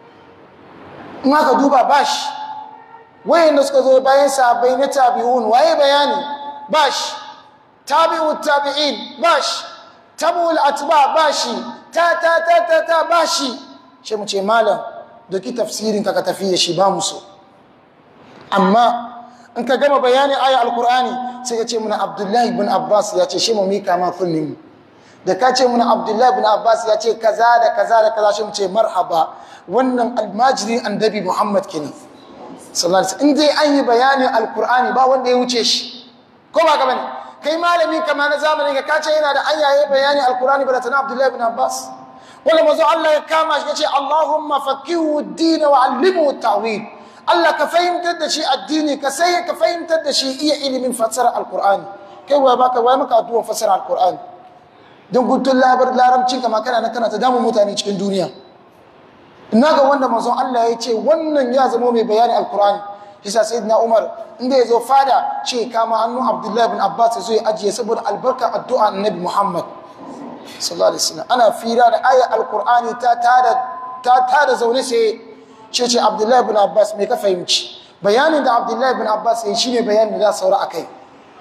in aka duba bashi wayanda suka zo bayan sahabbai na tabi'un waye bayani bashi tabi'u tabi'in bashi tabu'ul atba bashi ta ta ta ta ta bashi ce mu ce malam doki tafsirin ka ka tafi da shi ba mu so amma in ka gama bayanin aya alkur'ani sai ya ce muna abdullahi bin abbas ya ce shi mu mika ma kunnin da ka ce muna abdullahi bin abbas ya ce kaza da kaza da kaza shi mu ce marhaba wannan almajirin annabi muhammad kenan sallallahu alaihi in dai an yi bayanin alkur'ani ba wanda ya wuce shi ko ba ka bane kai malami kama na zamani ka kace yana da ayaye bayani alkur'ani ba da tana abdullahi bin abbas wanda mazo Allah ya kama shi ya ce Allahumma faqihu ad-din wa 'allimhu at-ta'wil Allah ka fahimtar da shi addini ka sai ka fahimtar da shi iya ilimin fassara alkur'ani kai wai baka wai maka addu'a fassara alkur'ani don gutun labar laramcin kama kana na kana ta damun mutane cikin duniya ina ga wanda manzon Allah ya ce wannan ya zama mai bayani alkur'ani yasa sayyidina Umar inda ya zo fada ce kama hannu Abdullahi bin Abbas ya zo ya ajiye saboda albarkar addu'a annabi Muhammad sallallahu alaihi wasallam ana fira da ayar alkur'ani ta tada ta tada zaune sai ce ce abdullahi bin abbas mai ka fahimci bayanin da abdullahi bin abbas ya yi shi ne bayanin da za saura a kai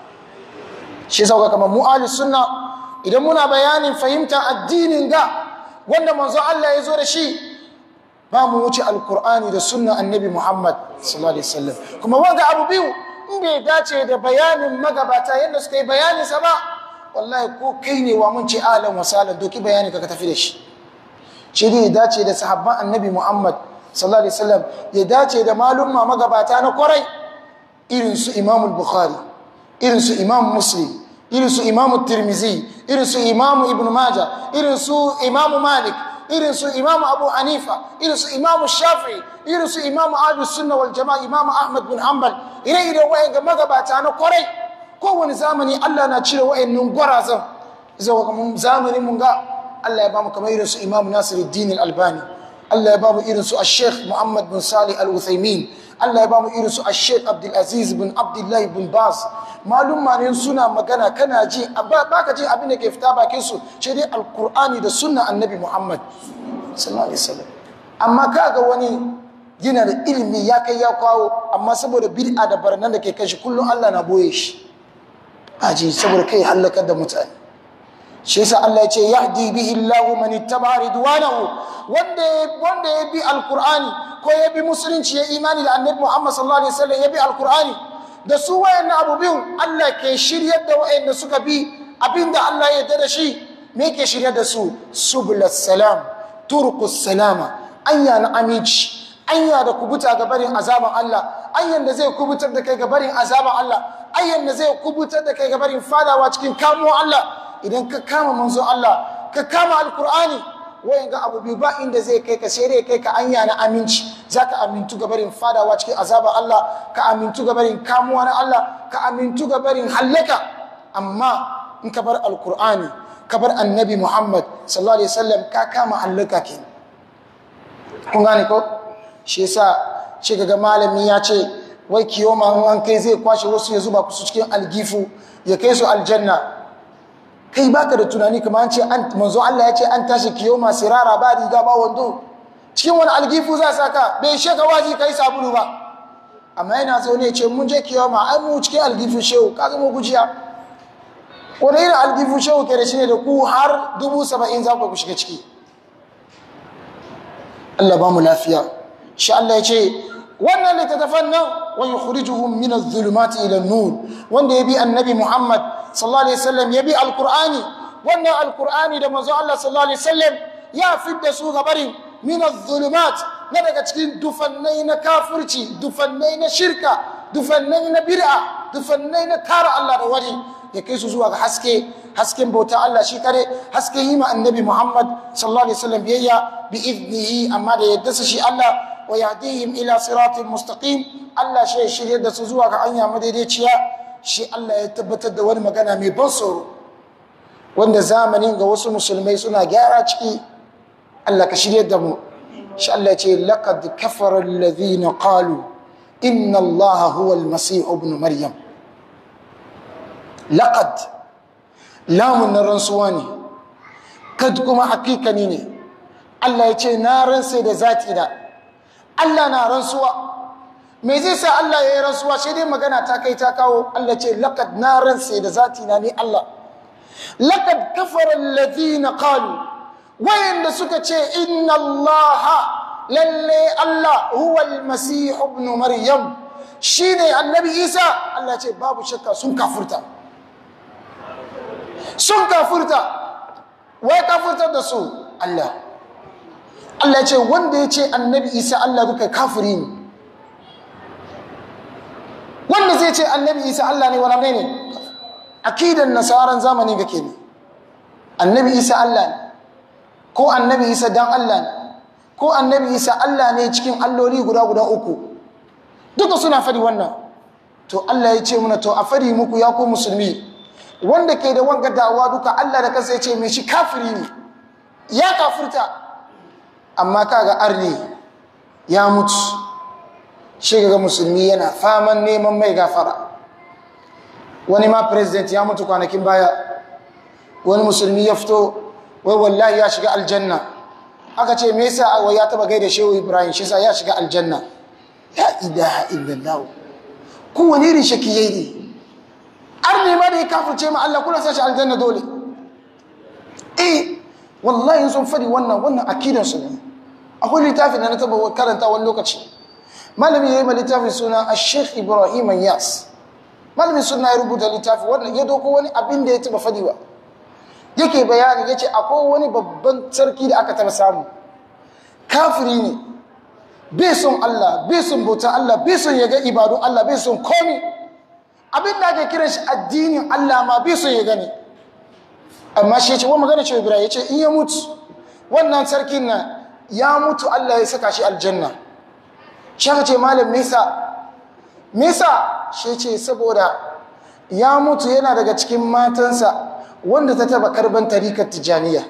shi sauka kamar mu ahli sunna idan muna bayanin fahimtar addinin ga wanda manzo Allah ya zo da shi ba mu wuce alkur'ani da sunna annabi muhammad sallallahu alaihi wasallam kuma wanga abu biyu in bai dace da bayanin magabata yadda suka yi bayanin sa ba wallahi ko kai ne wa mun ce alan wasalan doki bayani ka tafi da shi shi ne dace da sahabban annabi muhammad sallallahu alaihi wasallam ya dace da malumma magabata na kwarai irin su imam bukhari irin su imam muslim irin su imam tirmizi irin su imam ibn maja irin su imam malik irin su imam abu hanifa irin su imam shafi'i irin su imam ahlus sunna wal jama'a imam ahmad bin hanbal ire ire wayan ga magabata na kwarai kowane zamani Allah na cire wayannan gwarazan zuwa kuma zamanin mun ga Allah ya ba mu kamar irin su imam nasiruddin al-albani Allah ya ba mu irin su Sheikh Muhammad bin Salih Al-Uthaymin Allah ya ba mu irin su Sheikh Abdul Aziz bin Abdullah bin Baz malum ne suna magana kana ji baka ji abin da ke fita bakin su ce dai Al-Qur'ani da sunna Annabi Muhammad sallallahu alaihi wasallam amma kaga wani yana da ilimi ya kai ya kawo amma saboda bid'a da barnan da ke kai shi kullum Allah na boye shi aji saboda kai halakar da mutane shi yasa Allah ya ce yahdi bihi Allahu man ittaba ridwanahu wanda wanda ya bi alqur'ani ko ya bi musulunci ya imani da annabi Muhammad sallallahu alaihi wasallam ya bi alqur'ani da su wayannan abu biyun Allah ke shiryar da wayanda suka bi abinda Allah ya yarda da shi me ke shiryar da su subulus salam turqus salama anya na aminci anya da kubuta ga barin azaban Allah anyan da zai kubutar da kai ga barin azaban Allah anyan da zai kubutar da kai ga barin fadawa cikin kamo Allah idan ka kama manzo Allah ka kama alkur'ani wayan ga abu biyu ba inda zai kai ka sai dai kai ka anya na aminci zaka amintu ga barin fadawa cikin azaban Allah ka amintu ga barin kamuwa na Allah ka amintu ga barin hallaka amma in ka bar alkur'ani ka bar annabi Muhammad sallallahu alaihi wasallam ka kama hallaka kenan kun gane ko shi yasa shi ga malami ya ce wai kiyoma in an kai zai kwashe wasu ya zuba su cikin algifu ya kai su aljanna kai baka da tunani kamar an ce an manzo Allah ya ce an tashi kiyoma sirara ba riga ba wando cikin wani algifu za saka bai sheka waji kai sabulu ba amma yana zo ne ce mun je kiyoma ai mu cikin algifu shehu ka zama gujiya wani irin algifu shehu ke da shi ne da ku har dubu saba'in za ku shiga ciki Allah ba mu lafiya shi Allah ya ce wannan littattafan nan wa yukhrijuhum min adh-dhulumati ila an-nur wanda yabi annabi Muhammad sallallahu alaihi wasallam yabi alqur'ani wannan alqur'ani da manzo Allah sallallahu alaihi wasallam ya fidda su gabarin min adh-dhulumat na daga cikin dufannai na kafirci dufannai na shirka dufannai na bid'a dufannai na tara Allah da wani ya kai su zuwa ga haske hasken bauta Allah shi kare hasken yi ma annabi Muhammad sallallahu alaihi wasallam biyayya bi idnihi amma da yadda shi Allah wa yahdihim ila siratin mustaqim Allah shi shirye da su zuwa ga hanya madaidaiciya shi Allah ya tabbatar da wani magana mai ban tsoro wanda zamanin ga wasu musulmai suna gyara ciki Allah ka shirye da mu shi Allah ya ce laqad kafara alladhina qalu inna Allah huwa al-masih ibn maryam laqad lamun na rantsuwa ne kad kuma hakikani ne Allah ya ce na ransa da zati da Allah na rantsuwa me zai sa Allah ya yi rantsuwa shi dai magana ta kai ta kawo Allah ce laqad na ransa da zati na ni Allah laqad kafara alladhina qalu wayanda suka ce inna Allah lalle Allah huwa al-masih ibn maryam shine annabi Isa Allah ce babu shakka sun kafurta sun kafurta wai kafurtar da su Allah Allah ya ce wanda ya ce annabi isa Allah duka kafiri ne wanda zai ce annabi isa Allah ne wani ne akidan nasaran zamani ga ke ne annabi isa Allah ne ko annabi isa dan Allah ne ko annabi isa Allah ne cikin alloli guda guda uku duka suna fadi wannan to Allah ya ce muna to a fadi muku ya ku musulmi wanda ke da wanga da'awa duka Allah da kansa ya ce mai shi kafiri ne ya kafirta amma kaga arne ya mutu shi ga musulmi yana faman neman mai gafara wani ma president ya mutu kwanakin baya wani musulmi ya fito wai wallahi ya shiga aljanna aka ce me yasa wai ya taba gaida shehu ibrahim shi sa ya shiga aljanna ya ilaha illallah kowane irin shakiyai ne arne ma da ya kafirce ma Allah kuna sashi aljanna dole eh wallahi sun fadi wannan wannan akidan su ne akwai littafin da na taba karanta wani lokaci malami ya yi ma littafin suna a sheikh ibrahim yas malami suna ya rubuta littafi wannan ya doko wani abin da ya taba fadiwa yake bayani ya ce akwai wani babban sarki da aka taba samu kafiri ne bai son Allah bai son bautan Allah bai son ya ga ibadun Allah bai son komi abin da ake kiran shi addinin Allah ma bai son ya gani amma shi ya ce wa magana ce ibrahim ya ce in ya mutu wannan sarkin na ya mutu Allah ya saka shi aljanna shi aka ce malam mesa mesa shi ce saboda ya mutu yana daga cikin matansa wanda ta taba karban tarikar tijaniya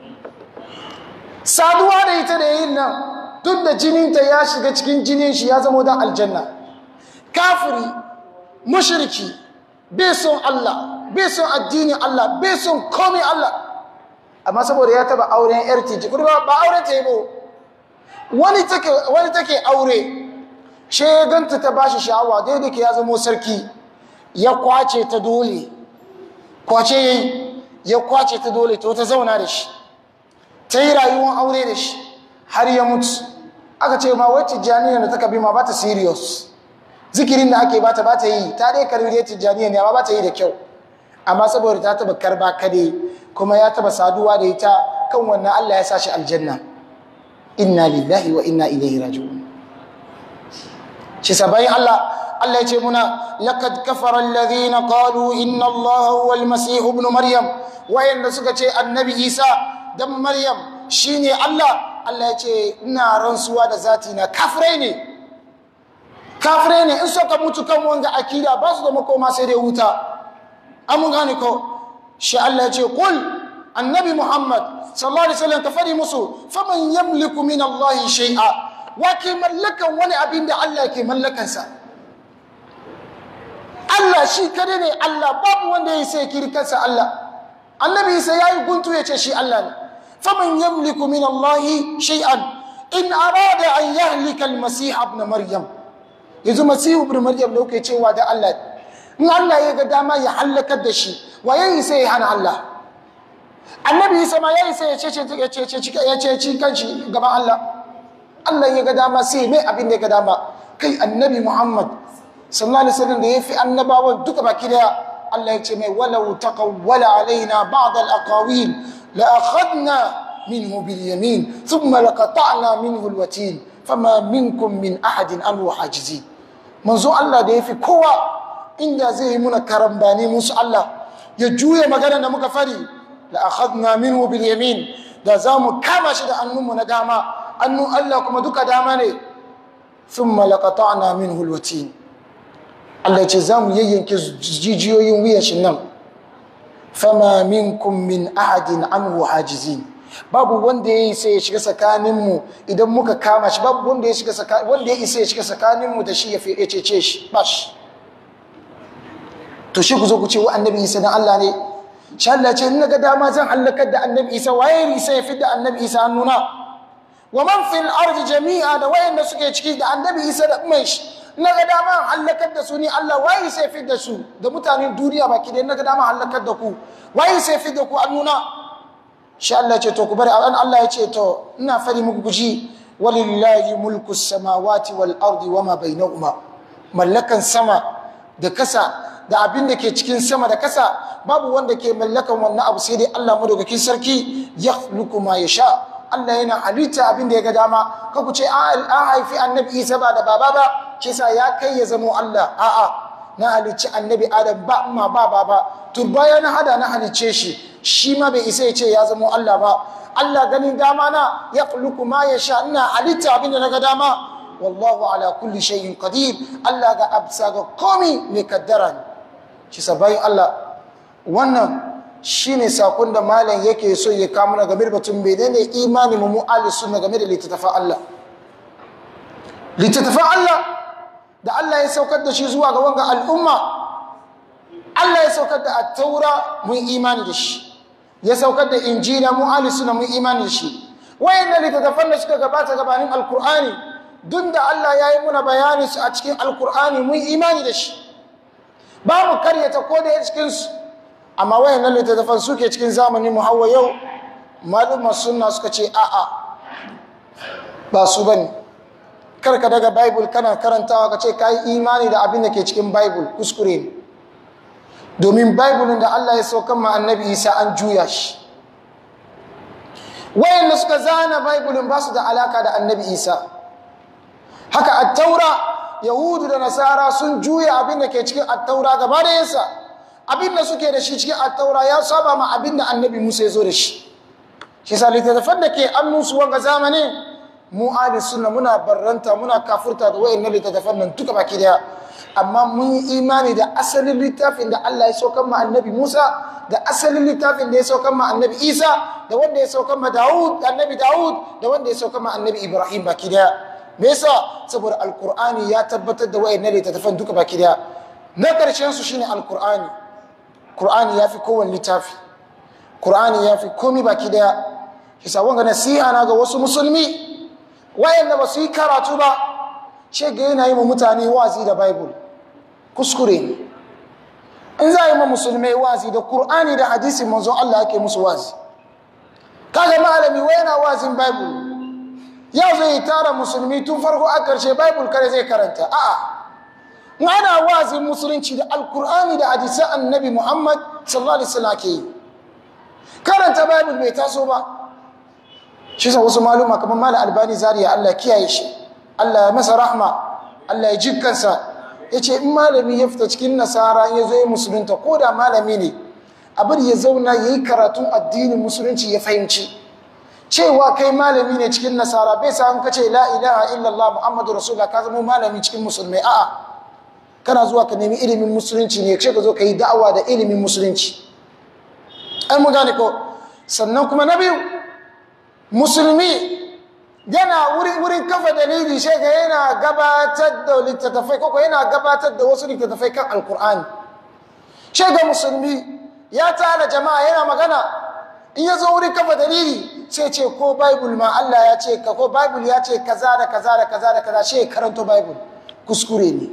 saduwa da ita da yin nan duk da jininta ya shiga cikin jinin shi ya zama don aljanna kafiri mushriki bai son Allah bai son addinin Allah bai son komai Allah amma saboda ya taba auren yar tiji kuma ba auren ta yi ba wani take wani take aure she ganta ta bashi sha'awa daidai ke ya zama sarki ya kwace ta dole kwace yayi ya kwace ta dole to ta zauna da shi ta yi rayuwar aure da shi har ya mutu aka ce ma wai tijjaniya da ta kabi ma ba ta serious zikirin da ake bata ba ta yi ta dai karbi dai tijjaniya ne amma ba ta yi da kyau amma saboda ta taba karba kade kuma ya taba saduwa da ita kan wannan Allah ya sa shi aljanna inna lillahi wa inna ilaihi raji'un shi sabayin Allah Allah ya ce muna laqad kafara alladhina qalu inna Allah huwa al-masih ibn maryam wayanda suka ce annabi Isa dan maryam shine Allah Allah ya ce ina rantsuwa da zati na kafirai ne kafirai ne in suka mutu kan wanga akida ba su da makoma sai dai wuta an mun gane ko shi Allah ya ce kul annabi Muhammad sallallahu alaihi wasallam ka fadi musu faman yamliku min Allah shay'a wa ke mallakan wani abin da Allah ke mallakan sa Allah shi kare ne Allah babu wanda ya sai kiri kansa Allah annabi sai yayi guntu ya ce shi Allah ne faman yamliku min Allah shay'an in arada an yahlika al-masih ibn maryam yanzu masihu ibn maryam da kuke cewa da Allah in Allah ya ga dama ya halakar da shi waye sai ya hana Allah annabi Isa ma yayi sai ya ce ya ce ya ce ci kanshi gaban Allah Allah ya ga dama sai mai abin da ya ga dama kai annabi Muhammad sallallahu alaihi wasallam da yafi annabawan duka baki daya Allah ya ce mai walau taqawwala alaina ba'd al-aqawil la akhadna minhu bil yamin thumma laqata'na minhu al-watin fama minkum min ahadin anhu hajizin manzo Allah da yafi kowa inda zai yi muna karambani musu Allah ya juya magana da muka fari la akhadna minhu bil yamin da zamu kama shi da annunmu na dama annun Allah kuma duka dama ne thumma laqata'na minhu alwatin Allah ya ce zamu yayyanke jijiyoyin wuyan shi nan fama minkum min ahadin anhu hajizin babu wanda ya isa ya shiga tsakaninmu idan muka kama shi babu wanda ya shiga wanda ya isa ya shiga tsakaninmu da shi ya cece shi ba shi to shi ku zo ku ce wa annabi isa dan Allah ne shi Allah ce in ga dama zan halakar da annabi isa waye isa ya fidda annabi isa hannuna wa man fil ardi jami'a da wayanda suke ciki da annabi isa da umar shi na ga dama halakar da su ni Allah waye sai fidda su da mutanen duniya baki da na ga dama halakar da ku waye sai fidda ku hannuna shi Allah ce to ku bari an Allah ya ce to ina fari muku guji walillahi mulku samawati wal ardi wama bainahuma mallakan sama da kasa da abin da ke cikin sama da kasa babu wanda ke mallakan wannan abu sai dai Allah madaukakin sarki yakhluqu ma yasha Allah yana halitta abin da ya ga dama ka ku ce an haifi annabi Isa ba da baba ba shi sa ya kai ya zamo Allah a'a na halicci annabi Adam ba amma ba baba turbaya na hada na halicce shi shi ma bai isa ya ce ya zamo Allah ba Allah ganin dama na ya khluqu ma yasha ina halitta abin da na ga dama wallahu ala kulli shay'in qadir Allah ga absa ga komi mai kaddara ne shi sabayin Allah wannan shine sakon da malam yake so ya kawo mana game da batun menene imani mu mu'ali sunna game da littattafan Allah littattafan Allah da Allah ya saukar da shi zuwa ga wanga al'umma Allah ya saukar da at-taura mun imani da shi ya saukar da injila mu ahli sunna mun imani da shi wayannan littattafan da suka gabata gabanin alqur'ani duk da Allah ya yi muna bayani su a cikin alqur'ani mun imani da shi ba mu karyata ko da cikin su amma wayannan littattafan suke cikin zamanin mu hawa yau malumma sunna suka ce a'a ba su bane karka daga bible kana karantawa ka ce ka yi imani da abin da ke cikin bible kuskure ne domin bible da Allah ya saukan ma annabi isa an juya shi wayanda suka zana bible ba su da alaka da annabi isa haka attaura yahudu da nasara sun juya abin da ke cikin attaura gaba da yansa abin da suke da shi cikin attaura ya saba ma abin da annabi musa ya zo da shi shi sa littattafan da ke annunsu wanga zamanin mu ahli sunna muna barranta muna kafurta da wayannan littattafan nan duka baki daya amma mun yi imani da asalin littafin da Allah ya saukar ma annabi Musa da asalin littafin da ya saukar ma annabi Isa da wanda ya saukar ma Dawud annabi Dawud da wanda ya saukar ma annabi Ibrahim baki daya me yasa saboda alqur'ani ya tabbatar da wayannan littattafan duka baki daya na karshen su shine alqur'ani qur'ani yafi kowanne littafi qur'ani yafi komai baki daya kisa wanga nasiha na ga wasu musulmi wayanda ba su yi karatu ba ce ga yana yi wa mutane wazi da bible kuskure ne in za a yi ma musulmai wazi da Kur'ani da hadisi manzo Allah ake musu wazi kaga malami wai yana wazin bible yau zai tara musulmi tun farko a karshe bible kare zai karanta a'a in ana wazin musulunci da alkur'ani da hadisan annabi muhammad sallallahu alaihi wasallam ke yi karanta bible bai taso ba shi sa wasu maluma kamar malam albani zariya Allah kiyaye shi Allah ya masa rahma Allah ya jikkansa ya ce in malami ya fita cikin nasara ya zo ya musulunta ko da malami ne abin ya zauna ya yi karatun addinin musulunci ya fahimci cewa kai malami ne cikin nasara bai sa an kace la ilaha illallah muhammadu rasulullah ka zama malami cikin musulmai a'a kana zuwa ka nemi ilimin musulunci ne ce ka zo ka yi da'awa da ilimin musulunci ai mu gane ko sannan kuma na biyu musulmi yana wurin kafa dalili shi ga yana gabatar da littattafai koko yana gabatar da wasu littattafai kan alkur'ani shi ga musulmi ya tara jama'a yana magana in ya zo wurin kafa dalili sai ce ko bible ma Allah ya ce ka ko bible ya ce kaza da kaza da kaza da kaza shi ya karanto bible kuskure ne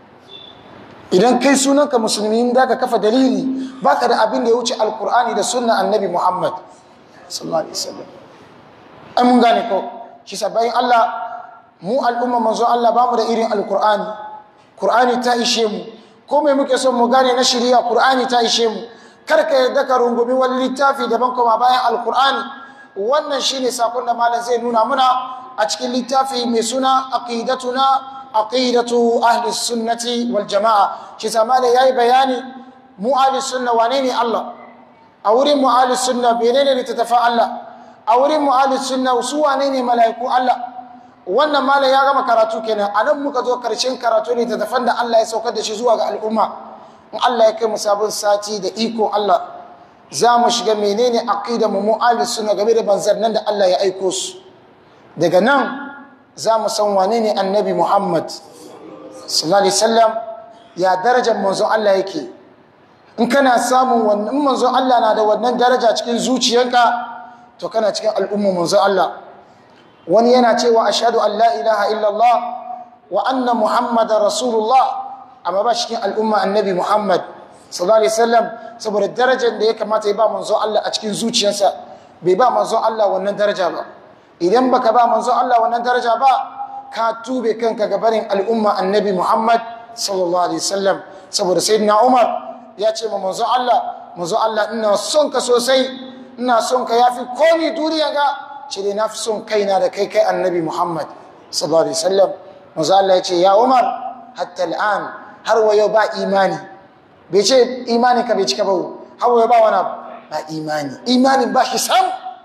idan kai sunanka musulmi da ka kafa dalili baka da abin da ya wuce alkur'ani da sunna annabi muhammad sallallahu alaihi wasallam ai mun gane ko shi sabayin Allah mu al'umma manzo Allah ba mu da irin alkur'ani Kur'ani ta ishe mu ko mai muke son mu gane na shirya Kur'ani ta ishe mu kar ka yarda ka rungumi wani littafi daban kuma bayan alkur'ani wannan shine sakon da malam zai nuna muna a cikin littafi mai suna aqidatuna aqidatu ahli sunnati wal jamaa shi sa malam yayi bayani mu ahli sunna wane ne Allah a wurin mu ahli sunna menene littattafan Allah a wurin mu'alis sunna su wane ne mala'iku Allah wannan malam ya gama karatu kenan a nan muka zo karshen karatu ne ta dafan da Allah ya saukar da shi zuwa ga al'umma in Allah ya kai mu sabon sati da iko Allah za mu shiga menene aqida mu mu'alis sunna game da banzannan da Allah ya aiko su daga nan za mu san wane ne annabi Muhammad sallallahu alaihi wasallam ya darajar manzon Allah yake in kana samun wannan manzon Allah na da wannan daraja cikin zuciyarka to kana cikin al'umma manzo Allah wani yana cewa ashhadu an la ilaha illallah wa anna muhammadar rasulullah amma ba cikin al'umma annabi muhammad sallallahu alaihi wasallam saboda darajar da ya kamata ya ba manzo Allah a cikin zuciyarsa bai ba manzo Allah wannan daraja ba idan baka ba manzo Allah wannan daraja ba ka tube kanka ga barin al'umma annabi muhammad sallallahu alaihi wasallam saboda sayyidina umar ya ce ma manzo Allah manzo Allah ina son ka sosai ina son ka yafi komi duniya ga ce dai na fi son kaina da kai kai annabi muhammad sallallahu alaihi wasallam manzo Allah ya ce ya umar hatta al'an har wayo ba imani bai ce imani ka bai cika ba har wayo ba wani ba imani imanin ba shi sam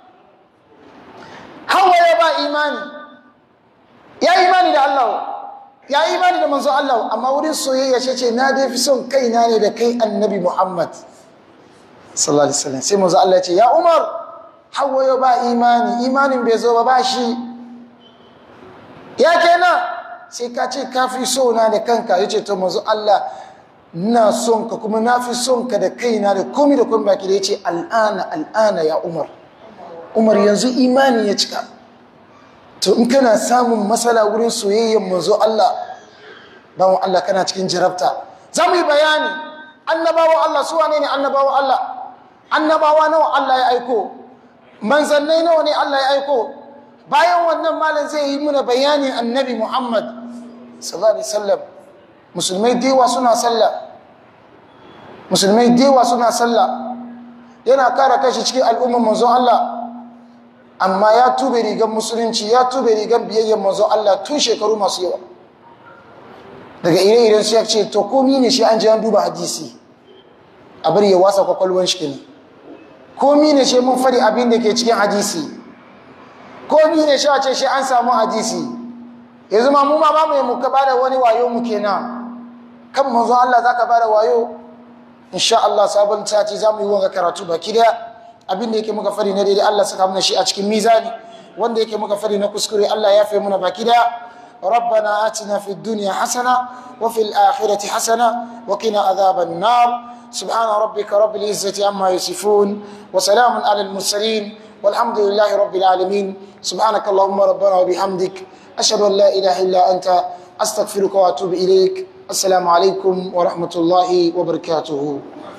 har wayo ba imani ya imani da Allah ya imani da manzo Allah amma wurin soyayya ce ce na dai fi son kaina ne da kai annabi muhammad sallallahu alaihi wasallam sai manzo Allah ya ce ya Umar hawayo ba imani imanin bai zo ba ba shi ya kenan sai ka ce ka fi so na da kanka yace to manzo Allah ina son ka kuma na fi son ka da kaina da komai da komai baki da yace al'ana al'ana ya Umar Umar yanzu imani ya cika to in kana samun matsala wurin soyayyar manzo Allah bawon Allah kana cikin jarabta za mu yi bayani annabawan Allah su wane ne annabawan Allah annabawa nawa Allah ya aiko manzannai nawa ne Allah ya aiko bayan wannan malam zai yi muna bayanin annabi Muhammad sallallahu alaihi wasallam musulmai dewa suna sallah musulmai dewa suna sallah yana kara kashi cikin al'ummar manzon Allah amma ya tube rigar musulunci ya tube rigar biyayyar manzon Allah tun shekaru masu yawa daga ire-iren su ya ce to komi ne shi an ji an duba hadisi a bari ya wasa kwakwalwan shi ne komi ne shi mun fari abin da ke cikin hadisi komi ne shi a ce shi an samu hadisi yanzu ma mu ma ba mu yi muka ba da wani wayo mu kenan kan manzo Allah za ka ba da wayo insha Allah sabon sati za mu yi wanga karatu baki daya abin da yake muka fari na daidai Allah saka mana shi a cikin mizani wanda yake muka fari na kuskure Allah ya fi muna baki daya ربنا آتنا في الدنيا حسنة وفي الآخرة حسنة وقنا عذاب النار سبحان ربك رب العزة عما يصفون وسلام على المرسلين والحمد لله رب العالمين سبحانك اللهم ربنا وبحمدك أشهد أن لا إله إلا أنت أستغفرك وأتوب إليك assalamu alaikum wa rahmatullahi wa barakatuhu